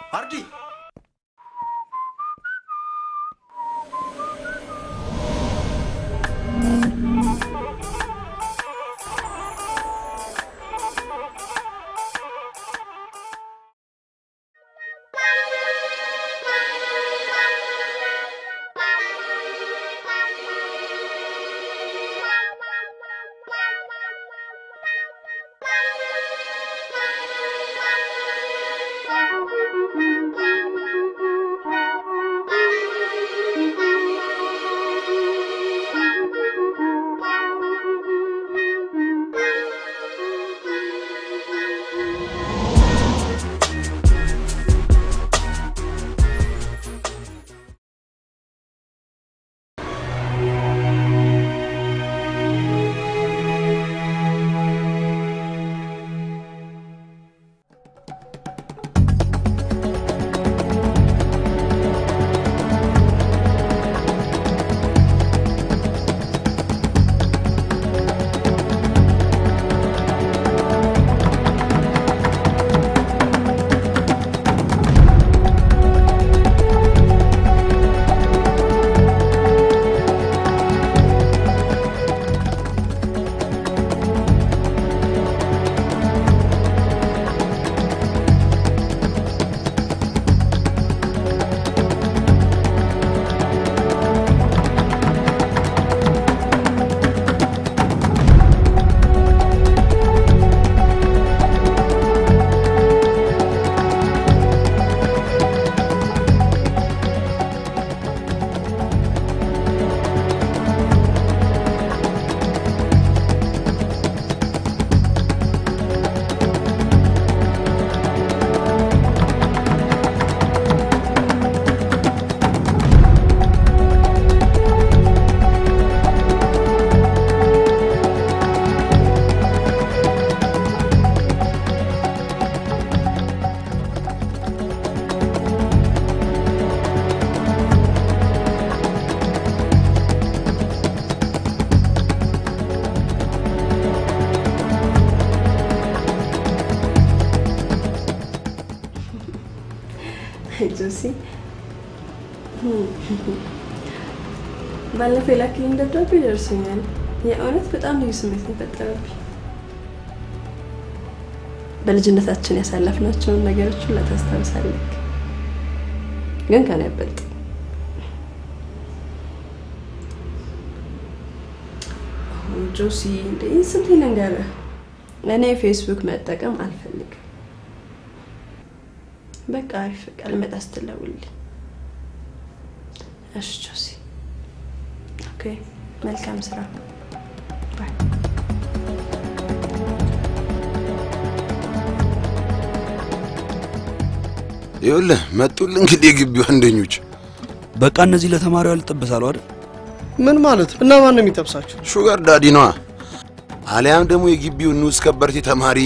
አርዲ ጆሲ ባለፈው የላክልኝ ደብዳቤ ደርሶኛል። የእውነት በጣም ልዩ ስሜት ነው የፈጠረብኝ። በልጅነታችን ያሳለፍናቸውን ነገሮች ሁላ ታስታውሳለህ፣ ግን ከኔ አይበልጥ። ጆሲ እንደ ስንት ልንገርህ፣ እኔ ፌስቡክ መጠቀም አልፈልግም። በቃ አሪፍ በቃ ልመጣ ስትለውልኝ። እሺ ጆሲ፣ ኦኬ፣ መልካም ስራ። ባይ። ይኸውልህ መጡልህ እንግዲህ የግቢው አንደኞች። በቃ እነዚህ ለተማሪው ያልጠበሳሉ አይደል? ምን ማለት እና ማን ነው የሚጠብሳቸው? ሹገር ዳዲ ነዋ። አሊያም ደግሞ የግቢው ንዑስ ከበርቴ ተማሪ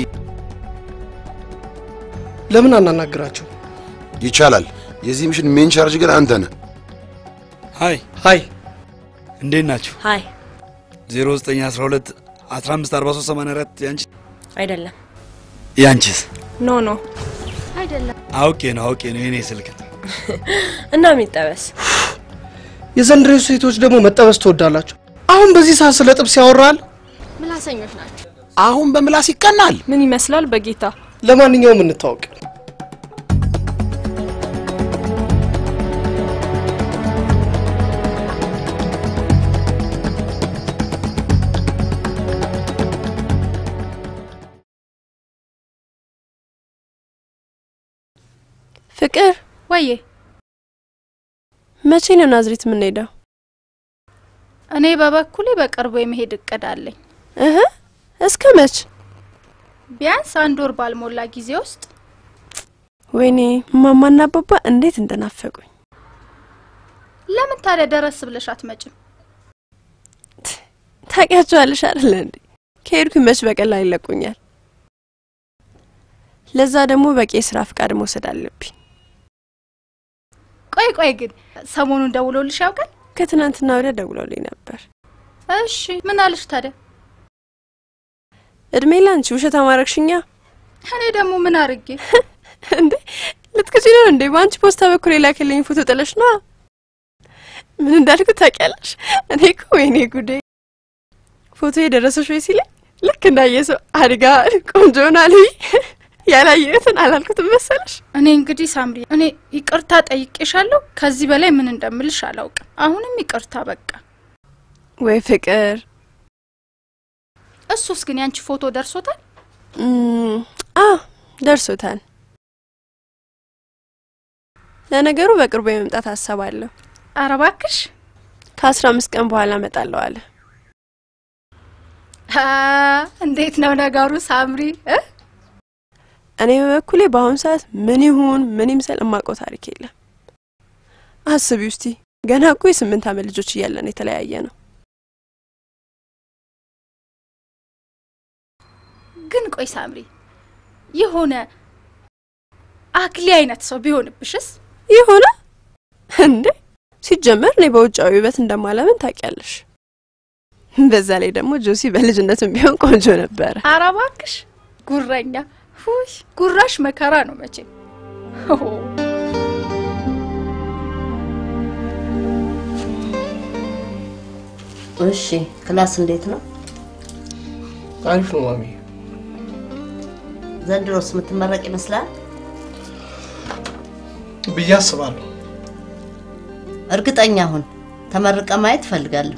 ለምን አናናግራቸው? ይቻላል። የዚህ ሚሽን ሜን ቻርጅ ግን አንተ ነህ። ሀይ ሀይ እንዴት ናችሁ? ሀይ 0912 154384 ያንቺ አይደለም ያንቺስ? ኖ ኖ አይደለም አውቄ ነው አውቄ ነው የኔ ስልክ ነው። እና የሚጠበስ የዘንድሮ ሴቶች ደግሞ መጠበስ ትወዳላቸው። አሁን በዚህ ሰዓት ስለ ጥብስ ያወራል። ምላሰኞች ናቸው። አሁን በምላስ ይቀናል። ምን ይመስላል በጌታ ለማንኛውም እንታወቅ። ፍቅር ወዬ መቼ ነው ናዝሬት የምንሄደው? እኔ በበኩሌ በቅርቡ የመሄድ እቅድ አለኝ። እህ እስከ መች? ቢያንስ አንድ ወር ባልሞላ ጊዜ ውስጥ ወይኔ እማማና አባባ እንዴት እንደናፈቁኝ። ለምን ታዲያ ደረስ ብለሽ አትመጭም? ታውቂያቸዋለሽ አይደለ እንዴ? ከሄድኩኝ መች በቀላል ይለቁኛል። ለዛ ደግሞ በቂ የስራ ፍቃድ መውሰድ አለብኝ። ቆይ ቆይ ግን ሰሞኑን ደውሎልሽ ያውቃል? ከትናንትና ወዲያ ደውሎልኝ ነበር። እሺ ምን አለሽ ታዲያ? እድሜ ላንቺ ውሸት አማረግሽኛ። እኔ ደግሞ ምን አርጌ እንዴ ልትክጂ ነው እንዴ? እንዴ በአንቺ ፖስታ በኩል የላከልኝ ፎቶ ጥለሽ ነዋ። ምን እንዳልኩት ታውቂያለሽ? እኔ እኮ ወይኔ ጉዴ ፎቶ የደረሰሽ ወይ ሲለኝ ልክ እንዳየ ሰው አድጋ ቆንጆ ሆናለሁ ያላየሁትን አላልኩትም መሰለሽ። እኔ እንግዲህ ሳምሪ፣ እኔ ይቅርታ ጠይቄሻለሁ። ከዚህ በላይ ምን እንደምልሽ አላውቅም። አሁንም ይቅርታ በቃ። ወይ ፍቅር። እሱስ ግን ያንቺ ፎቶ ደርሶታል? እም፣ አዎ ደርሶታል። ለነገሩ በቅርቡ የመምጣት ሀሳብ አለሁ። ኧረ እባክሽ። ከአስራ አምስት ቀን በኋላ እመጣለሁ አለ። አ፣ እንዴት ነው ነገሩ ሳምሪ እ? እኔ በበኩሌ በአሁኑ ሰዓት ምን ይሁን ምን ይምሰል እማውቀው ታሪክ የለም። አስቢ ውስቲ ገና እኮ የስምንት ዓመት ልጆች እያለን የተለያየ ነው። ግን ቆይ ሳምሪ፣ የሆነ አክሊ አይነት ሰው ቢሆንብሽስ? ይሁና እንዴ ሲጀመር እኔ በውጫዊ ውበት እንደማለምን ታውቂያለሽ። በዛ ላይ ደግሞ ጆሲ በልጅነቱም ቢሆን ቆንጆ ነበረ። ኧረ እባክሽ ጉረኛ። ሁይ ጉራሽ መከራ ነው መቼም። ሆ እሺ ክላስ እንዴት ነው? አሪፍ ነው ማሚ። ዘንድሮስ የምትመረቅ ይመስላል? ብዬ አስባለሁ። እርግጠኛ ሁን። ተመርቀ ማየት እፈልጋለሁ።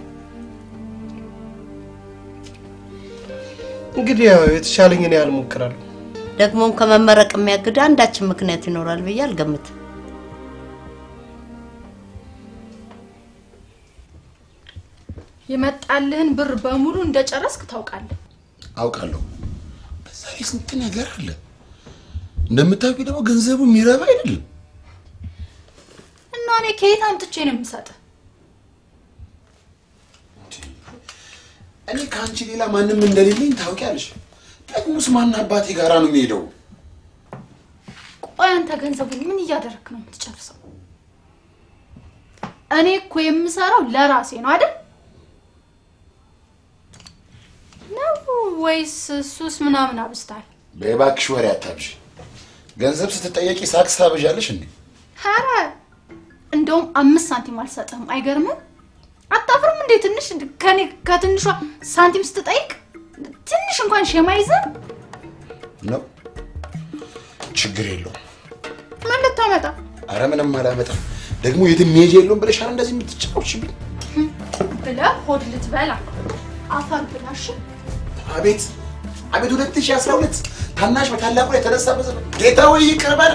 እንግዲህ ያው የተሻለኝን ያህል እሞክራለሁ። ደግሞም ከመመረቅ የሚያግድ አንዳችን ምክንያት ይኖራል ብዬ አልገምትም። የመጣልህን ብር በሙሉ እንደጨረስክ ታውቃለህ። አውቃለሁ። በዛ ላይ ስንት ነገር አለ። እንደምታውቂ ደግሞ ገንዘቡ የሚረባ አይደለም። እና እኔ ከየት አምጥቼ ነው የምሰጥህ? እኔ ከአንቺ ሌላ ማንም እንደሌለኝ ታውቂያለሽ። ደግሞስ ማን አባቴ ጋራ ነው የሚሄደው? ቆይ አንተ ገንዘቡን ምን እያደረክ ነው የምትጨርሰው? እኔ እኮ የምሰራው ለራሴ ነው አይደል? ነው ወይስ ሱስ ምናምን አብዝታል? በባክሽ ወሬ አታብሽ። ገንዘብ ስትጠየቂ ሳክስ ታበዣለሽ እንዴ? ኧረ እንደውም አምስት ሳንቲም አልሰጥህም። አይገርምም? አታፍርም እንዴ? ትንሽ ከኔ ከትንሿ ሳንቲም ስትጠይቅ ትንሽ እንኳን ሸማ ይዘህ ነው ችግር የለውም። ምን ልታመጣ? አረ ምንም አላመጣም። ደግሞ የትም መሄጃ የለውም ብለሻል እንደዚህ የምትጫወችብኝ። ብለህ ሆድ ልትበላ አፈር ብላሽ። አቤት አቤት! 2012 ታናሽ በታላቁ ላይ የተነሳበት ዘመን ጌታ ወይ ይቅር በል።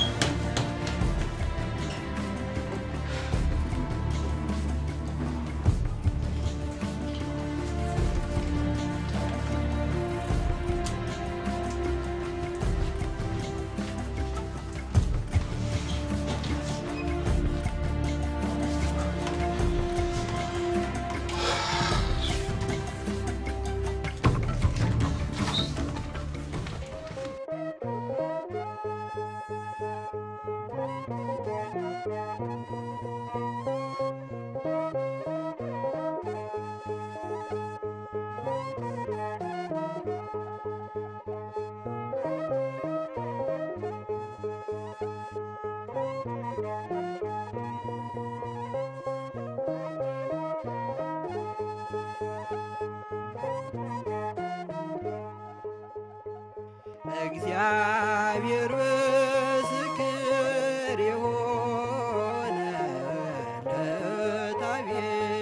እግዚአብሔር ምስክር የሆነ ለታቤ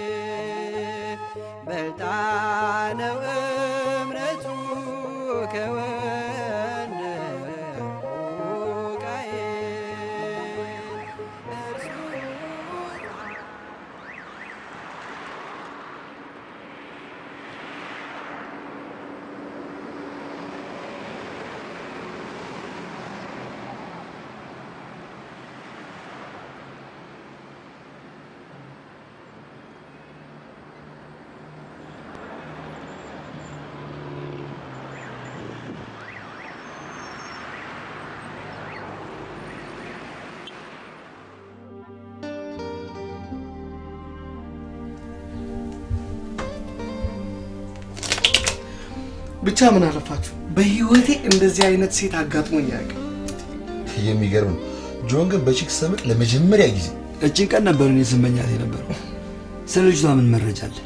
በልጣ ነው እምነቱ ከወንድሙ ቃየል እርሱ ብቻ ምን አለፋችሁ በህይወቴ እንደዚህ አይነት ሴት አጋጥሞኝ አያውቅም። የሚገርም ነው። ጆን ግን በቺክ ሰምጥ ለመጀመሪያ ጊዜ እችን ቀን ነበር እኔ ስመኛት የነበረው። ስለ ልጅቷ ምን መረጃ አለ?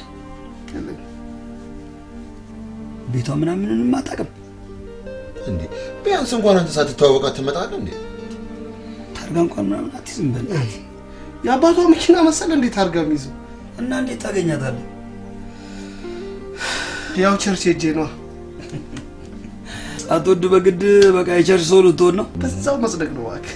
ቤቷ ምናምንንም አታውቅም። እንዴ ቢያንስ እንኳን አንተ ሳትተዋወቃት ትመጣለህ እንዴ? ታርጋ እንኳን ምናምን አትይዝም። በእናትህ የአባቷ መኪና መሰለ እንዴት አድርጋ የሚይዘው? እና እንዴት ታገኛታለህ? ያው ቸርች ሄጄ ነዋ። ሳትወድ በግድ በቃ የቸርች ሰው ልትሆን ነው። በዛው መጽደቅ ነው እባክህ።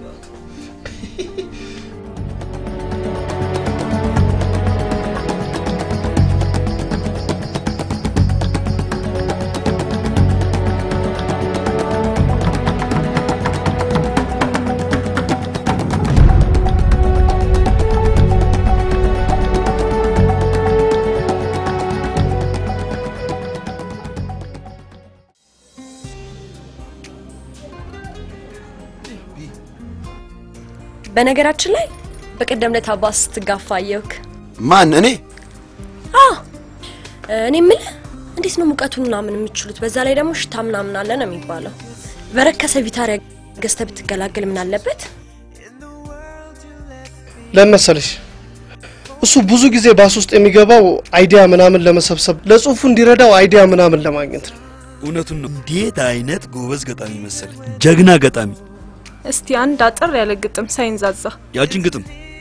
በነገራችን ላይ በቀደም ዕለት አባ ስትጋፋ አየሁክ። ማን እኔ? አዎ እኔ የምልህ እንዴት ነው ሙቀቱን ምናምን የምችሉት? በዛ ላይ ደግሞ ሽታ ምናምን አለ ነው የሚባለው። በረከሰ ቪታሪያ ገዝተህ ብትገላገል ምን አለበት? ለምን መሰለሽ እሱ ብዙ ጊዜ ባስ ውስጥ የሚገባው አይዲያ ምናምን ለመሰብሰብ ለጽሁፉ እንዲረዳው አይዲያ ምናምን ለማግኘት ነው። እውነቱን ነው። እንዴት አይነት ጎበዝ ገጣሚ መሰለ! ጀግና ገጣሚ። እስቲ አንድ አጠር ያለ ግጥም ሳይንዛዛ ያችን ግጥም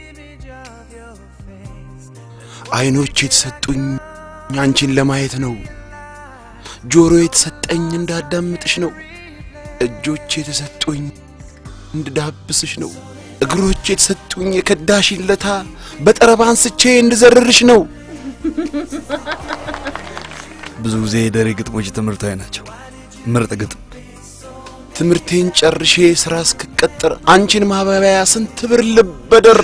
አይኖች የተሰጡኝ አንቺን ለማየት ነው። ጆሮ የተሰጠኝ እንዳዳምጥሽ ነው። እጆች የተሰጡኝ እንድዳብስሽ ነው። እግሮች የተሰጡኝ የከዳሽን ለታ በጠረባ አንስቼ እንድዘርርሽ ነው። ብዙ ጊዜ የደሬ ግጥሞች ትምህርታዊ ናቸው። ምርጥ ግጥም። ትምህርቴን ጨርሼ ስራ እስክቀጥር አንቺን ማባበያ ስንት ብር ልበደር።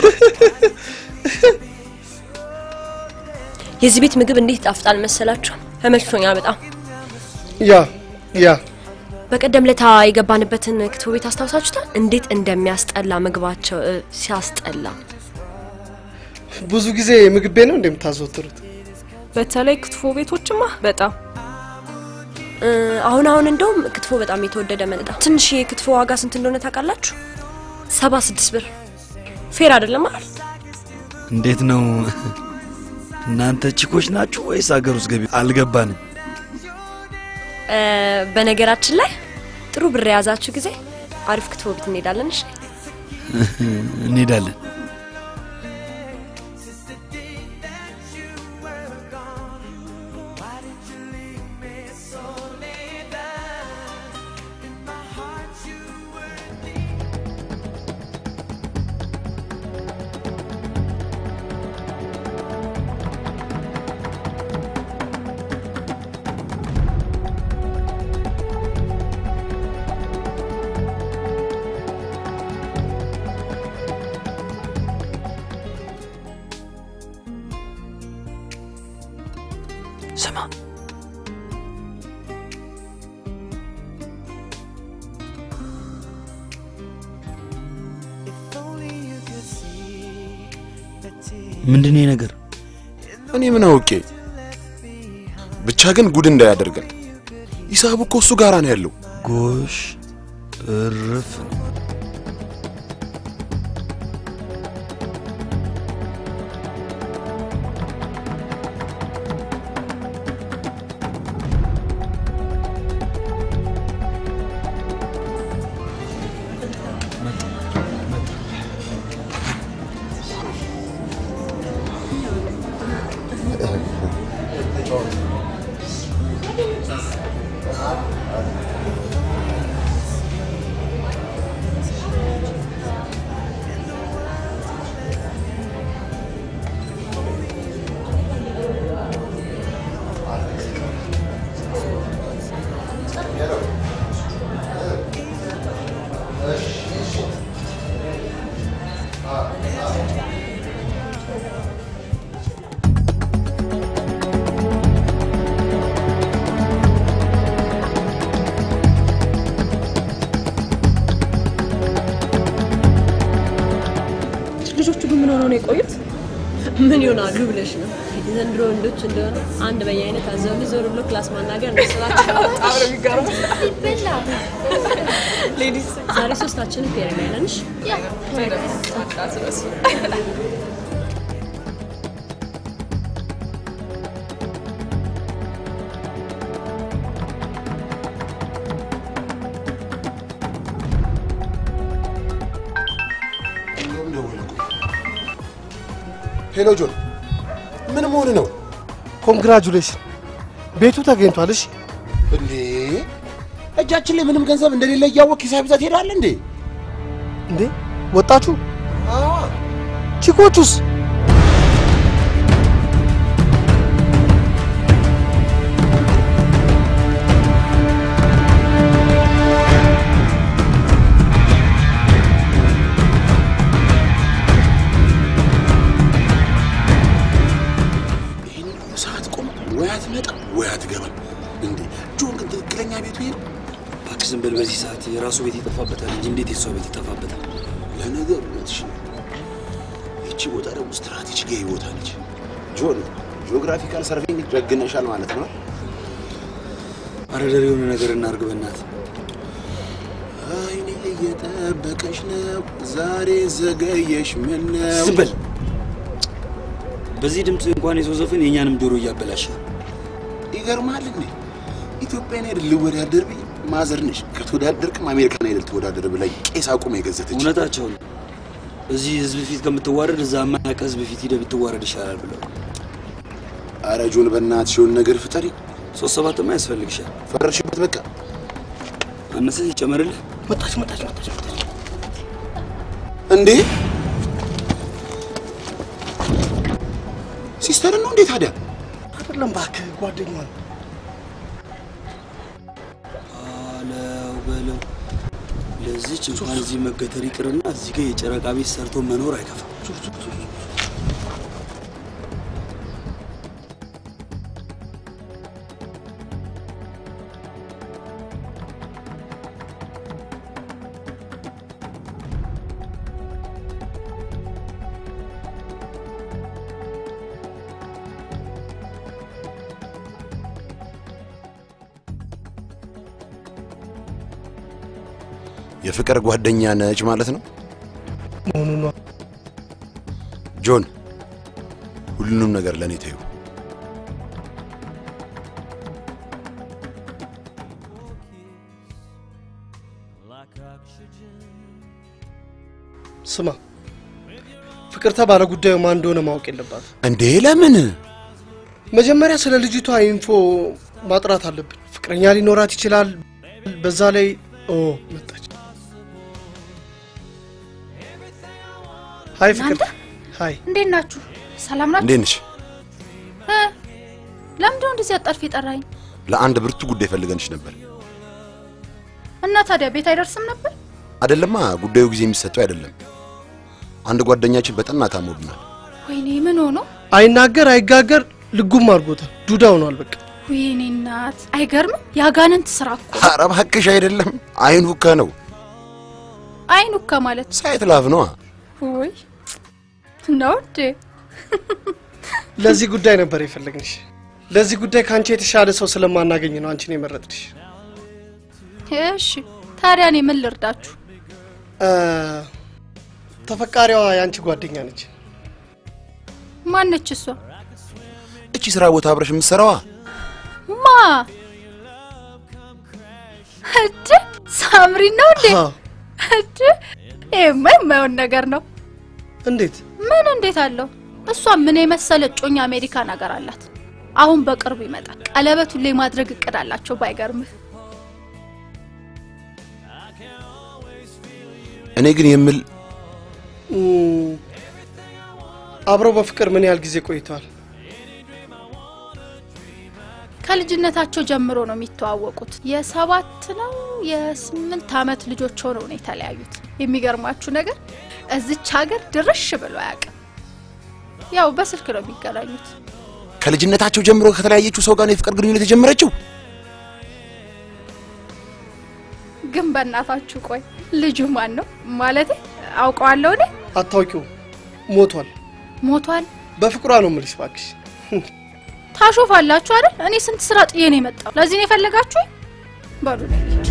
የዚህ ቤት ምግብ እንዴት ይጣፍጣል መሰላችሁ? ተመችቶኛል በጣም። ያ ያ በቀደም ለታ የገባንበትን ክትፎ ቤት አስታውሳችሁታል? እንዴት እንደሚያስጠላ ምግባቸው እ፣ ሲያስጠላ። ብዙ ጊዜ ምግብ ቤት ነው እንደምታዘወትሩት? በተለይ ክትፎ ቤቶችማ በጣም እ፣ አሁን አሁን እንደውም ክትፎ በጣም የተወደደ መጣ። ትንሽ የክትፎ ዋጋ ስንት እንደሆነ ታውቃላችሁ? ሰባ ስድስት ብር። ፌር አይደለም አይደል? እንዴት ነው እናንተ ቺኮች ናችሁ ወይስ አገር ውስጥ ገቢ? አልገባንም። እ፣ በነገራችን ላይ ጥሩ ብር የያዛችሁ ጊዜ አሪፍ ክትፎ ቤት እንሄዳለን። እሺ እንሄዳለን። ስማ ምንድን ነው ይሄ ነገር? እኔ ምን አውቄ። ብቻ ግን ጉድ እንዳያደርገን። ሂሳቡ እኮ እሱ ጋራ ነው ያለው። ጎሽ እርፍ ነው። ልጆቹ ግን ምን ሆነው ነው የቆዩት? ምን ይሆናሉ ብለሽ ነው? የዘንድሮ ወንዶች እንደሆነ አንድ በየአይነት አዘው ዞር ብሎ ክላስ ማናገር ነው ስራቸው። በጣም ነው የሚገርመው። ሌዲስ ዛሬ ሶስታችንም ፔሬድ ላይ ነንሽ። ሄሎ ጆን፣ ምን መሆን ነው ኮንግራጁሌሽን ቤቱ ተገኝቷል። እሺ እንዴ? እጃችን ላይ ምንም ገንዘብ እንደሌለ እያወቅ ሂሳብ ይዘህ ትሄዳለህ እንዴ? እንዴ ወጣችሁ? አዎ። ቺኮቹስ? ይህን ሁሉ ሰዓት ቆም፣ ወይ አትመጣም ወይ አትገባም። እንዴ ጆን ግን ትክክለኛ ቤቱ ይሄ ነው? እባክህ ዝም በል። በዚህ ሰዓት የራሱ ቤት ይጠፋበታል እንጂ እንዴት የሷ ቤት ይጠፋበታል? ለነገሩ እውነትሽ ነው። ይቺ ቦታ ደግሞ ስትራቴጂካዊ ቦታ ነች። ጆን ጂኦግራፊካል ሰርቬይንግ ደግነሻል ማለት ነው። አረደር የሆነ ነገር እናርግ በእናትህ። አይኔ እየጠበቀሽ ነው፣ ዛሬ ዘገየሽ። ምን ነው ዝም በል። በዚህ ድምፅ እንኳን የሰው ዘፈን የእኛንም ጆሮ እያበላሸ ይገርማል እንዴ ኢትዮጵያን አይደል ልወዳደር ብዬ ማዘር ነሽ ከተወዳደርክም አሜሪካን አይደል ተወዳደር ብላኝ ቄስ አቁማ የገዘተች እውነታቸው ነው። እዚህ ህዝብ ፊት ከምትዋረድ እዛ ማያውቅ ህዝብ ፊት ሂደህ ብትዋረድ ይሻላል ብለው አረ ጆን በእናትሽ የሆነ ነገር ፍጠሪ። ሶስት ሰባትማ ያስፈልግሻል። ፈረድሽበት በቃ አነሰ ይጨመርልህ። መጣች መጣች መጣች መጣች። እንዴ ሲስተር ነው እንዴ ታዲያ? አይደለም እባክህ ጓደኛ ነው። አለው በለው። ለዚች እንኳን እዚህ መገተር ይቅርና እዚህ ጋር የጨረቃ ቤት ሰርቶ መኖር አይከፋም። የፍቅር ጓደኛ ነች ማለት ነው መሆኑ ነው። ጆን። ሁሉንም ነገር ለእኔ ተይው። ስማ ፍቅርተ ባለ ጉዳዩ ማን እንደሆነ ማወቅ የለባት። እንዴ ለምን? መጀመሪያ ስለ ልጅቷ ኢንፎ ማጥራት አለብን። ፍቅረኛ ሊኖራት ይችላል። በዛ ላይ ኦ መጣች። ሀይ ፍቅር። ሀይ እንዴት ናችሁ? ሰላም ናችሁ? እንዴት ነሽ? እ ለምንድን ነው እንደዚህ አጣድፍ የጠራኝ? ለአንድ ብርቱ ጉዳይ ፈልገንሽ ነበር። እና ታዲያ ቤት አይደርስም ነበር? አይደለማ፣ ጉዳዩ ጊዜ የሚሰጠው አይደለም። አንድ ጓደኛችን በጠና ታሞብናል። ወይኔ ምን ሆኖ? አይናገር አይጋገር ልጉም አድርጎታል። ዱዳ ሆኗል በቃ። ወይኔ እናት፣ አይገርምም? የአጋንንት ስራ እኮ ኧረ እባክሽ አይደለም፣ አይኑ እከ ነው። አይኑ እከ ማለት ሳይት ላፍ ነዋ። ወይ ነው እንዴ? ለዚህ ጉዳይ ነበር የፈለግንሽ። ለዚህ ጉዳይ ከአንቺ የተሻለ ሰው ስለማናገኝ ነው አንቺን የመረጥንሽ። እሺ ታዲያ እኔ ምን ልርዳችሁ? እ፣ ተፈቃሪዋ የአንቺ ጓደኛ ነች። ማነች እሷ? እቺ ስራ ቦታ አብረሽ የምትሰራዋ ማ እድ ሳምሪ ነው እንዴ? አዎ። እድ ይሄማ የማይሆን ነገር ነው። እንዴት? ምን እንዴት አለው? እሷ ምን የመሰለ እጮኛ አሜሪካን ሀገር አላት። አሁን በቅርቡ ይመጣል። ቀለበቱን ላይ ማድረግ እቅድ አላቸው። ባይገርምህ እኔ ግን የምል እም፣ አብረው በፍቅር ምን ያህል ጊዜ ቆይተዋል? ከልጅነታቸው ጀምሮ ነው የሚተዋወቁት። የሰባት ነው የስምንት አመት ልጆች ሆነው ነው የተለያዩት። የሚገርማችሁ ነገር እዚች ሀገር ድርሽ ብሎ አያውቅም። ያው በስልክ ነው የሚገናኙት። ከልጅነታቸው ጀምሮ ከተለያየችው ሰው ጋር ነው የፍቅር ግንኙነት የጀመረችው። ግን በእናታችሁ ቆይ ልጁ ማን ነው? ማለቴ አውቀዋለሁ እኔ። አታውቂው? ሞቷል። ሞቷል። በፍቅሯ ነው የምልሽ እባክሽ። ታሾፋላችሁ አይደል? እኔ ስንት ስራ ጥዬ ነው የመጣው። ለዚህ ነው የፈለጋችሁኝ? በሉ ልሂድ።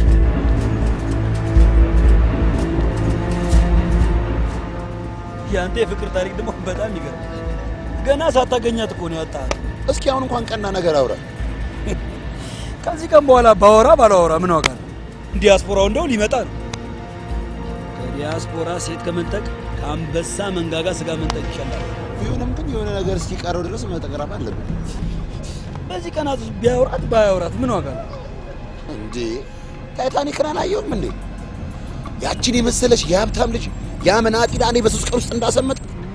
ያንተ የፍቅር ታሪክ ደግሞ በጣም ይገርም። ገና ሳታገኛት እኮ ነው ያጣሃት። እስኪ አሁን እንኳን ቀና ነገር አውራ። ከዚህ ቀን በኋላ ባወራ ባላወራ ምን ዋጋ ነው? ዲያስፖራው እንደው ሊመጣ ነው። ከዲያስፖራ ሴት ከመንጠቅ ከአንበሳ መንጋጋ ስጋ መንጠቅ ይሻላል። ቢሆንም ግን የሆነ ነገር እስኪቀረው ድረስ መጠቅረብ አለብን በዚህ ቀናት ውስጥ ቢያወራት ባያወራት ምን ዋጋ ነው? እንዴ። ታይታኒክን አላየውም እንዴ? ያችን የመሰለች የሀብታም ልጅ ያ መናጢ ዳኔ በሶስት ቀን ውስጥ እንዳሰመጥ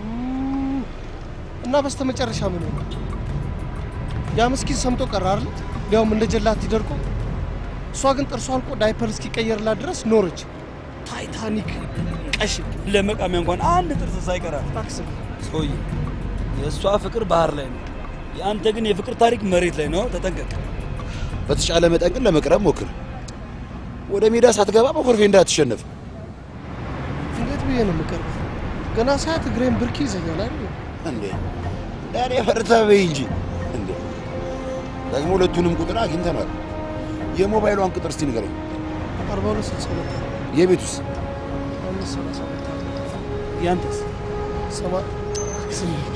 እና በስተመጨረሻ ምን ሆነ? ያ ምስኪን ሰምጦ ቀረ አይደል? ሊያውም እንደ ጀላት ይደርቆ። እሷ ግን ጥርሷ አልቆ ዳይፐር እስኪቀየርላት ድረስ ኖረች። ታይታኒክ ቀሽም ለመቃሚያ እንኳን አንድ ጥርስ ሳይቀራት ታክስም ሰውዬ፣ የእሷ ፍቅር ባህር ላይ ነው። የአንተ ግን የፍቅር ታሪክ መሬት ላይ ነው። ተጠንቀቅ። በተቻለ መጠን ግን ለመቅረብ ሞክር። ወደ ሜዳ ሳትገባ በኮርፌ እንዳትሸነፍ። እንዴት ብዬ ነው የምቀርበው? ገና ሳያት እግሬን ብርኪ ይዘኛል አይደል? እንዴ ዳኔ ፈርታ በይ እንጂ እንዴ። ደግሞ ሁለቱንም ቁጥር አግኝተናል። የሞባይሏን ቁጥር እስቲ ንገረኝ። አርባ ሁለት ስልሳ ሁለት የቤቱስ አምስት ሰላሳ ሁለት ያንተስ? ሰባ ስምንት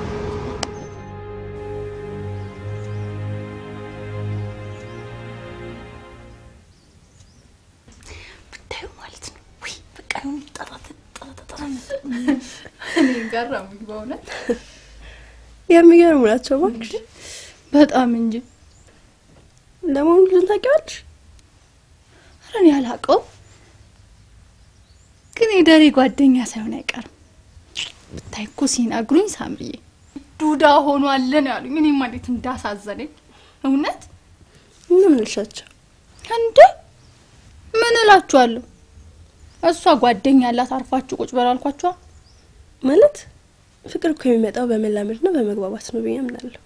ብታዩ ማለት ነው ወይ በቃ የሆነ ጠራት ጠራጠራ እኔ ገረሙኝ በእውነት የሚገርሙ ናቸው እባክሽ። በጣም እንጂ። ለመሆኑ ልጁን ታውቂዋለሽ? ኧረ እኔ አላውቀውም፣ ግን የደሬ ጓደኛ ሳይሆን አይቀርም። ብታይ እኮ ሲነግሩኝ ሳምርዬ ዱዳ ሆኗል ነው ያሉኝ። እኔማ እንዴት እንዳሳዘነኝ እውነት ምን ልሻቸው? እንዴ ምን እላችኋለሁ? እሷ ጓደኛ ያላት አርፋችሁ ቁጭ በሉ አልኳችኋ። ማለት ፍቅር እኮ የሚመጣው በመላመድና በመግባባት ነው ብዬ አምናለሁ።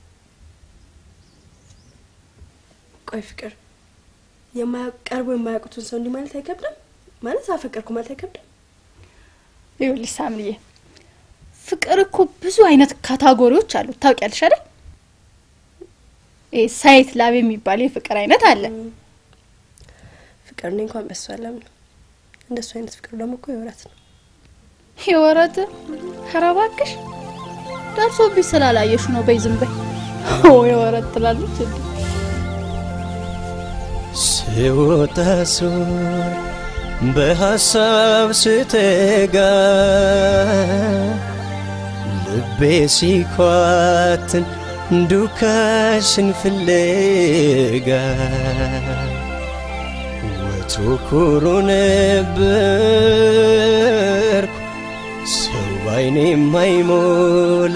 ቆይ ፍቅር የማያውቅ ቀርቦ የማያውቁትን ሰው እንዲህ ማለት አይከብድም? ማለት አፈቀርኩ ማለት አይከብድም? ይኸውልሽ ሳምርዬ ፍቅር እኮ ብዙ አይነት ካታጎሪዎች አሉት ታውቂያለሽ አይደል? ይሄ ሳይት ላብ የሚባል የፍቅር አይነት አለ። ፍቅር እኔ እንኳን በሱ አላምነው። እንደሱ አይነት ፍቅር ደግሞ እኮ የወራት ነው። የወረት ኧረ እባክሽ ደርሶብሽ ስላላየሽ ነው። በይ ዝም በይ። ኦ የወረት ትላለች እንዴ? ስወጣ ስወር በሀሳብ ስተጋ ልቤ ሲኳትን ዱካሽን ፍለጋ ወትሮ ኩሩ ነበርኩ ሰው ባይኔ የማይሞላ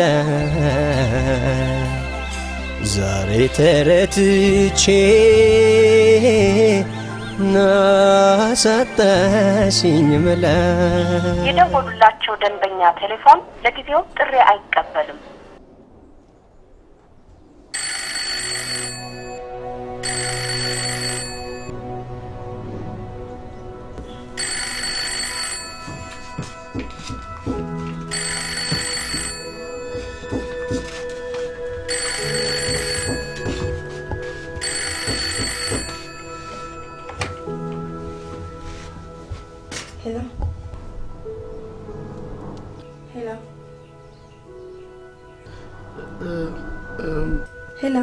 ዛሬ ተረትቼ ናሳጣሽኝ መላ የደወሉላቸው ደንበኛ ቴሌፎን ለጊዜው ጥሪ አይቀበልም። ሄሎ ሄሎ ሄሎ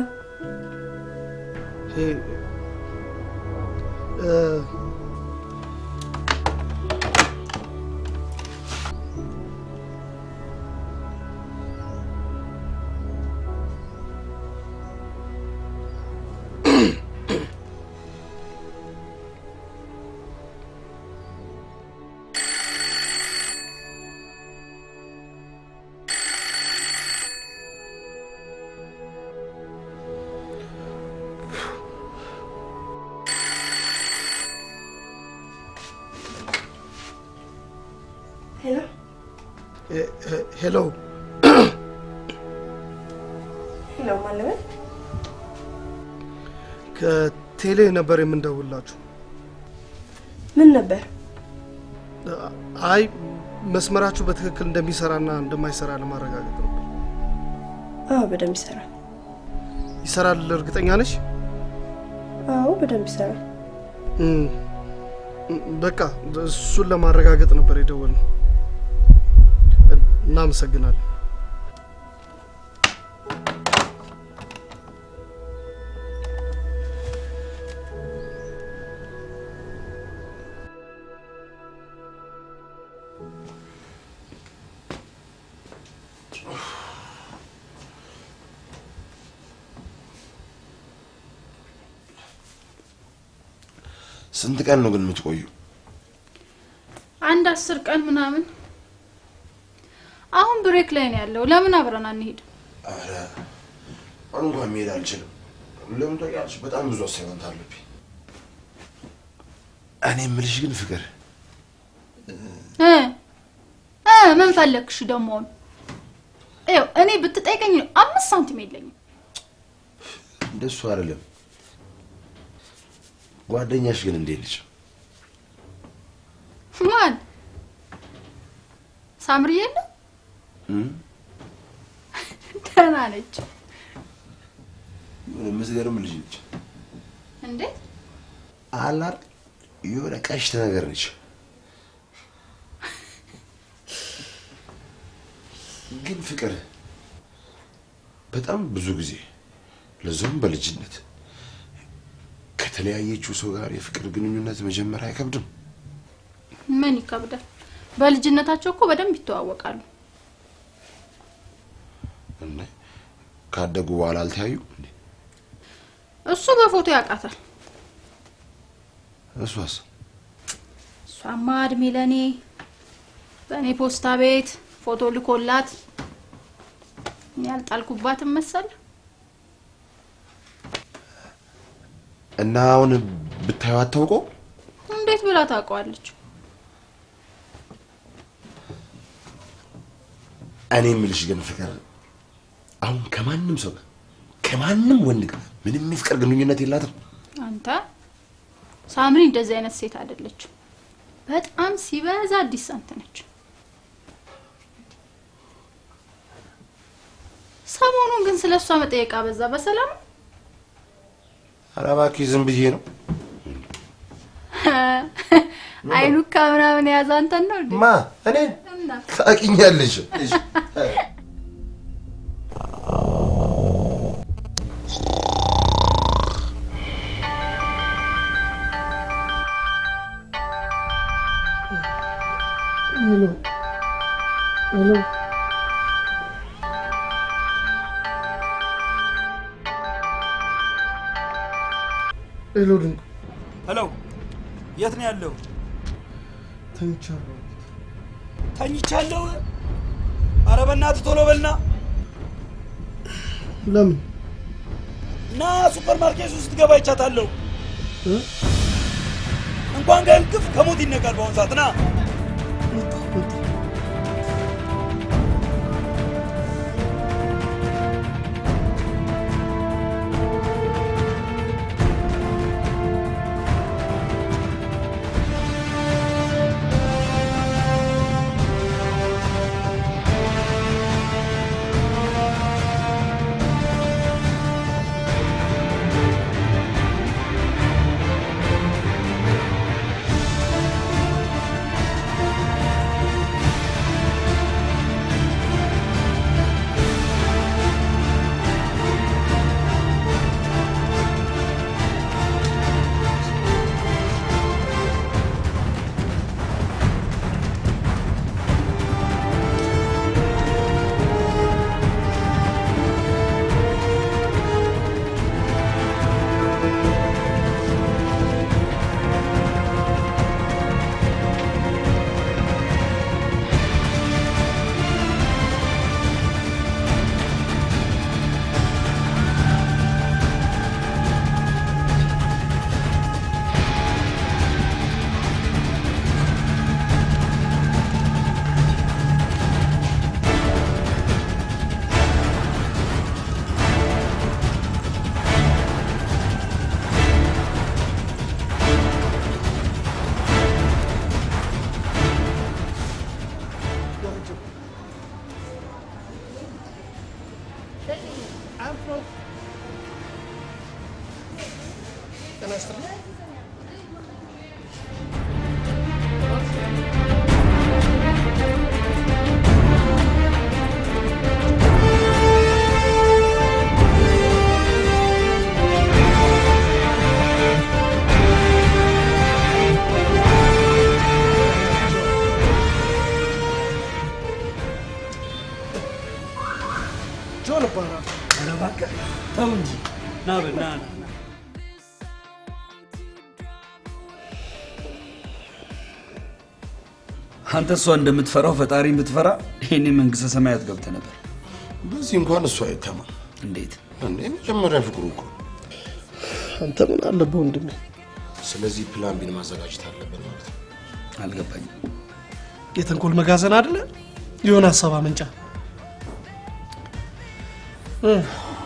ሄሎ ሄሎ ሄሎ ማለበት ከቴሌ ነበር የምንደውላችሁ። ምን ነበር? አይ መስመራችሁ በትክክል እንደሚሰራና እንደማይሰራ ለማረጋገጥ ነው። አዎ በደንብ ይሰራል። ይሰራል? እርግጠኛ ነሽ? አዎ በደንብ ይሰራል። እም፣ በቃ እሱን ለማረጋገጥ ነበር የደወልነው። እናመሰግናለን። ስንት ቀን ነው ግን የምትቆዩ? አንድ አስር ቀን ምናምን። አሁን ብሬክ ላይ ነው ያለው። ለምን አብረን አንሄድ? ኧረ አሁን እንኳን መሄድ አልችልም። ለምን ታውቂያለሽ? በጣም ብዙ አሳይመንት አለብኝ። እኔ የምልሽ ግን ፍቅር እ እ ምን ፈለግሽ ደግሞ? ይኸው እኔ ብትጠይቀኝ አምስት ሳንቲም የለኝም። እንደሱ አይደለም። ጓደኛሽ ግን እንዴት ነች? ማን ሳምሪ የለ እም? ደህና ነች። የሆነ የምትገርም ልጅ ነች። እንዴት አላር የሆነ ቀሽት ነገር ነች። ግን ፍቅር በጣም ብዙ ጊዜ ለዛውም በልጅነት ከተለያየችው ሰው ጋር የፍቅር ግንኙነት መጀመር አይከብድም? ምን ይከብዳል? በልጅነታቸው እኮ በደንብ ይተዋወቃሉ። እንዴ ካደጉ በኋላ አልተያዩ? እሱ በፎቶ ያውቃታል። እሷስ እሷማ እድሜ ለእኔ በእኔ ፖስታ ቤት ፎቶ ልኮላት እኔ ያልጣልኩባትም መሰል እና አሁን ብታዩ አታውቀው? እንዴት ብላ ታውቀዋለች? እኔ የምልሽ ግን ፍቅር አሁን ከማንም ሰው ጋር ከማንም ወንድ ጋር ምንም የፍቅር ግንኙነት የላትም። አንተ ሳምሪ እንደዚህ አይነት ሴት አይደለችም። በጣም ሲበዛ አዲስ አንተ ነች። ሰሞኑን ግን ስለ እሷ መጠየቅ አበዛ። በሰላም ነው? ኧረ እባክሽ ዝም ብዬ ነው። አይኑካ ምናምን የያዘ አንተን ነው እንዴ? ማ እኔ ታውቂኛለሽ። ሄሎ ሄሎ ሄሎ ድንቁ ሄሎ፣ የት ነው ያለው? ተኝቻለሁ። ተኝቻለሁ። ኧረ በእናትህ ቶሎ በልና ለምን ና ሱፐር ማርኬት ውስጥ ገባ ይቻታለሁ። እ? እንኳን ከእንቅልፍ ከሞት ይነቃል በአሁኑ ሰዓት። ና ጤና ይስጥልኝ። ጆን እባላለሁ። ኧረ እባክህ ተው እንጂ ና በል ና ና ና። አንተ እሷ እንደምትፈራው ፈጣሪ ብትፈራ ይሄኔ መንግስተ ሰማያት ገብተህ ነበር። በዚህ እንኳን እሱ አይተማ እንዴት እንዴ! መጀመሪያ ፍቅሩ እኮ አንተ ምን አለብህ ወንድሜ? ስለዚህ ፕላን ቢን ማዘጋጀት አለብን ማለት ነው። አልገባኝም። የተንኮል መጋዘን አይደለ? የሆነ ሀሳብ አመንጫ እ፣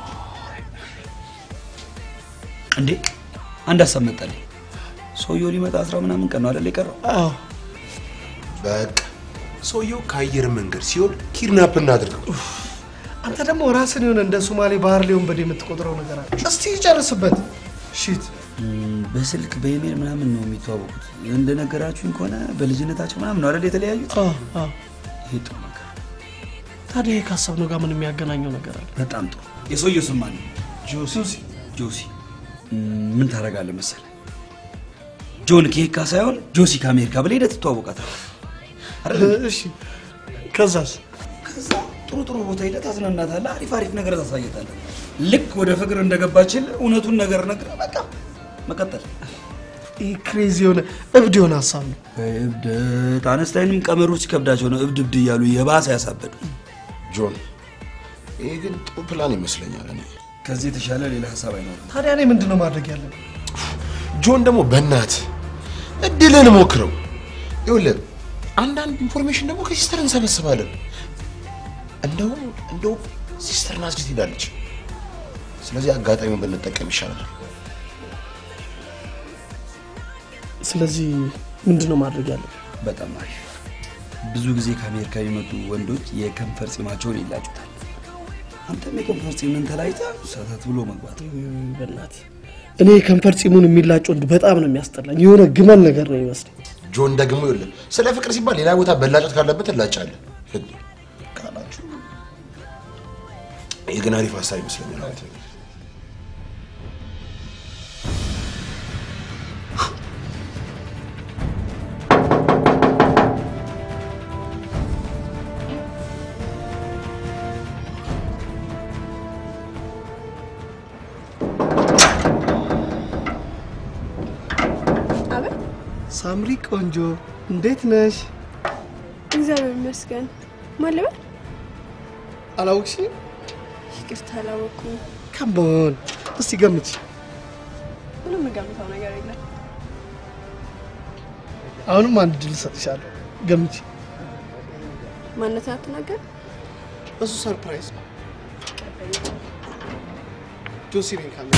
እንዴ አንድ ሀሳብ መጣልኝ። ሰውየው ሊመጣ አስራ ምናምን ቀን ነው አይደል የቀረው? አዎ በቃ ሰውየው ከአየር መንገድ ሲሆን ኪድናፕ እናድርገው። አንተ ደግሞ ራስን የሆነ እንደ ሶማሌ ባህር ላይ ወንበዴ የምትቆጥረው ነገር አለ። እስቲ ይጨርስበት። ሺት እም፣ በስልክ በኢሜል ምናምን ነው የሚተዋወቁት። እንደነገራችሁኝ ከሆነ በልጅነታቸው ምናምን ነው አይደል የተለያዩት? አዎ አዎ። ይሄ ጥሩ ነገር፣ ታዲያ ይሄ ካሰብነው ጋር ምን የሚያገናኘው ነገር አለ? በጣም ጥሩ። የሰውየው ስም ማን ነው? ጆሲ ጆሲ። እም፣ ምን ታደርጋለህ መሰለህ? ጆን ከየካ ሳይሆን ጆሲ ከአሜሪካ ብለህ ሄደህ ትተዋወቃታለህ። አይደል? እሺ፣ ከዛስ? ከዛ ጥሩ ጥሩ ቦታ ሄደህ ታዝናናታለህ። አሪፍ አሪፍ ነገር ታሳየታለህ። ልክ ወደ ፍቅር እንደገባችል እውነቱን ነገር ነግረህ በቃ መቀጠል። ይህ ክሬዚ የሆነ እብድ የሆነ ሀሳብ ነው። እብደት አነስታይንም ቀመሮች ሲከብዳቸው ነው እብድ እብድ እያሉ የባሰ ያሳበዱ። ጆን፣ ይሄ ግን ጥሩ ፕላን ይመስለኛል። እኔ ከዚህ የተሻለ ሌላ ሀሳብ አይኖርም። ታዲያ እኔ ምንድን ነው ማድረግ ያለብን? ጆን ደግሞ በእናት እድልን ሞክረው። ይኸውልህ አንዳንድ ኢንፎርሜሽን ደግሞ ከሲስተር እንሰበስባለን። እንደውም እንደውም ሲስተር ናዝሬት ሄዳለች። ስለዚህ አጋጣሚውን ብንጠቀም ይሻላል። ስለዚህ ምንድን ነው ማድረግ ያለብን? በጣም አሪፍ። ብዙ ጊዜ ከአሜሪካ የመጡ ወንዶች የከንፈር ጺማቸውን ይላጩታል። አንተም የከንፈር ጺምን ተላጭተህ ሰተት ብሎ መግባት። በእናትህ እኔ ከንፈር ጺሙን የሚላጭ ወንድ በጣም ነው የሚያስጠላኝ። የሆነ ግመል ነገር ነው ይመስለኝ። ጆን ደግሞ ይኸውልህ ስለ ፍቅር ሲባል ሌላ ቦታ በላጨት ካለበት እላጫለን ካላችሁ ይህ ግን አሪፍ ሀሳብ ይመስለኛል። ማለት ነው። አቤት ሳምሪ ቆንጆ እንዴት ነሽ? እግዚአብሔር ይመስገን። ማን ልበል? አላወቅሽኝም? ይቅርታ አላወኩም። ካምቦን እስቲ ገምች። ምንም የምገምተው ነገር የለም። አሁንም አንድ ድል እሰጥሻለሁ። ገምች። ማንነትን አትናገር። እሱ ሰርፕራይዝ ነው። ጆሲ ነኝ ካለ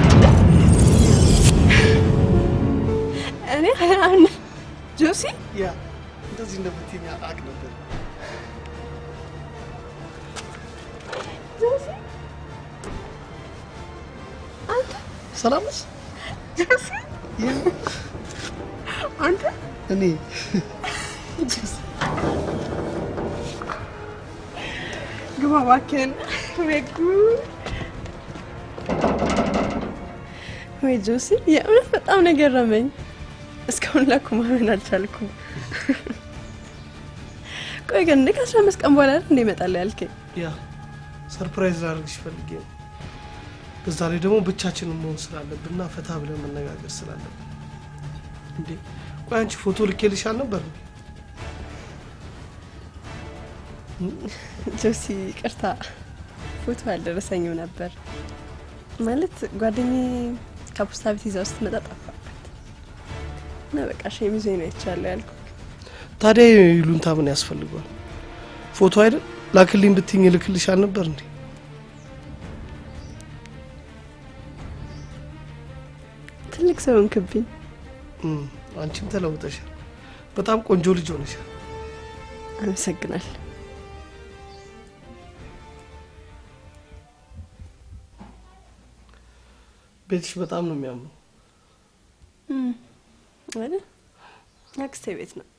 እኔ አሁን ጆሲ ያ እንደዚህ እንደምትይኝ አውቅ ነበር። ጆሲ አንተ ሰላም ነሽ? ጆሲ ያ አንተ እኔ ጆሲ ግባ እባክህን። ወይ ጉድ! ወይ ጆሲ የእውነት በጣም ነው የገረመኝ። እስካሁን ላኩ ማመን አልቻልኩም። ቆይ ግን እንደ ከአስራ አምስት ቀን በኋላ አይደል እንደ ይመጣል ያልከኝ? ያ ሰርፕራይዝ ላደርግሽ ፈልጌ ነው። በዛ ላይ ደግሞ ብቻችንን መሆን ስላለብንና ፈታ ብለን መነጋገር ስላለብን። እንዴ ቆይ አንቺ ፎቶ ልኬልሽ አልነበር? ጆሲ ቅርታ፣ ፎቶ አልደረሰኝም ነበር። ማለት ጓደኛዬ ከፖስታ ቤት ይዛው ስትመጣ ጠፋበት እና በቃ ሸሚዞ ነው አይቻለሁ ያልኩ። ታዲያ ይሉንታ ምን ያስፈልገዋል? ፎቶ አይደል ላክልኝ ብትኝ ልክልሽ አልነበር እንዴ? ትልቅ ሰው ሆንክብኝ። እም፣ አንቺም ተለውጠሻል። በጣም ቆንጆ ልጅ ሆነሻል። አመሰግናል። ቤትሽ በጣም ነው የሚያምረው። አይደል? አክስቴ ቤት ነው።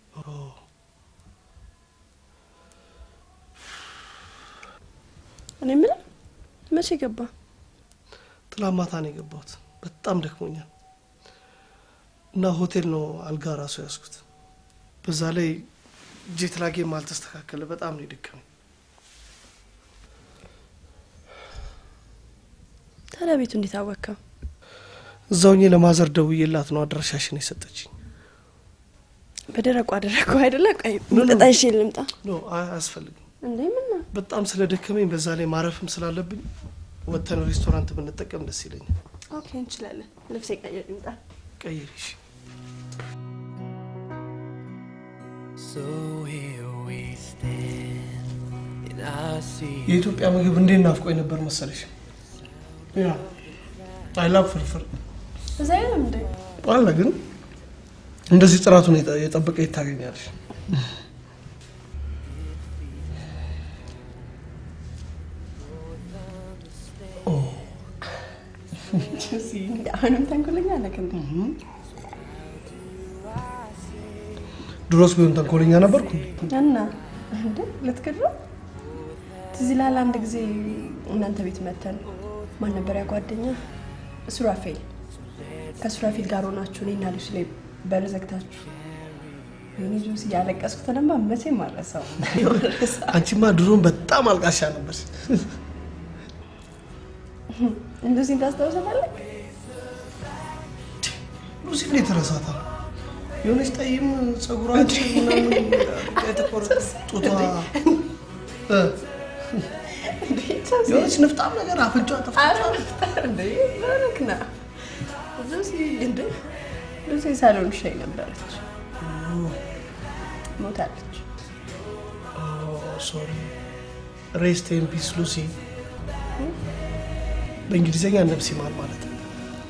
እኔ የምልህ መቼ ገባ? ትላንት ማታ ነው የገባሁት። በጣም ደክሞኛል እና ሆቴል ነው አልጋ ራሱ ያዝኩት። በዛ ላይ ጄት ላጌም አልተስተካከለ። በጣም ነው የደከመኝ። ታዲያ ቤቱ እንዴት አወቅከው? እዛውኜ ለማዘር ደውዬላት ነው አድራሻሽን የሰጠችኝ። በደረቁ አደረግኩ አይደለ? ቆይ ኖ፣ ኖ። ቅጣሽ ልምጣ ኖ አይ- አያስፈልግም። እንዴ? ምን ነው? በጣም ስለደከመኝ በዛ ላይ ማረፍም ስላለብኝ ወጥተን ሬስቶራንት ብንጠቀም ደስ ይለኛል። ኦኬ እንችላለን። ልብሴ ቀይር ልምጣ። ቀይሪሽ። So here we stand, and I see የኢትዮጵያ ምግብ እንዴት ናፍቆኝ ነበር መሰለሽ። ያ አይላብ ፍርፍር እዛ የለም እንዴ? አለ ግን እንደዚህ ጥራቱን የጠ- የጠበቀ የት ታገኛለሽ? አሁንም ተንኮለኛ ነህ እንዴ? ድሮስ ቢሆን ተንኮለኛ ነበርኩ። እና እንዴ ልትክድ ነው? ትዝ ይልሃል አንድ ጊዜ እናንተ ቤት መተን ማን ነበር ያ ጓደኛ? ሱራፌል። ከሱራፌል ጋር ሆናችሁ እኔና ልጅ ላይ በር ዘግታችሁ ወይኔ ጆስ እያለቀስኩ ተነባ መቼም አልረሳው። አንቺማ ድሮን በጣም አልቃሻ ነበር። እንደዚህ ታስታውሰታለህ? ሉሲ እንዴት ረሳታል? የሆነች ጠይም ጸጉራችን ምናምን የተቆረጠ ጡቷ እ፣ የሆነች ንፍጣም ነገር አፍንጫ እንዴ በረክ ና ሉሲ እንዴ ሉሲ ሳሎን ሻይ ነበረች፣ ሞታለች። ሶሪ ሬስት ኢን ፒስ ሉሲ። በእንግሊዝኛ ነፍስ ይማር ማለት ነው።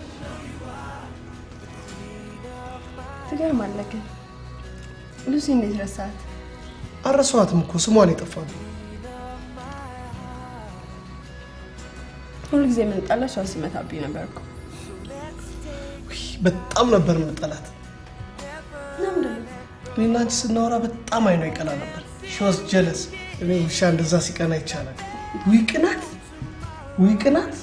ትገርማለህ ግን ሉሲ እንዴት ረሳት? አረሷትም እኮ ስሟን የጠፋብኝ። ሁሉ ጊዜ የምንጣላ እሷን ሲመታብኝ ነበር እኮ። በጣም ነበር የምጠላት። ለምንድን ነው? እኔና አንቺ ስናወራ በጣም አይኗ ይቀላ ነበር። ሾስ ጀለስ እኔ ውሻ እንደዛ ሲቀና ይቻላል። ውይ ቅናት፣ ውይ ቅናት።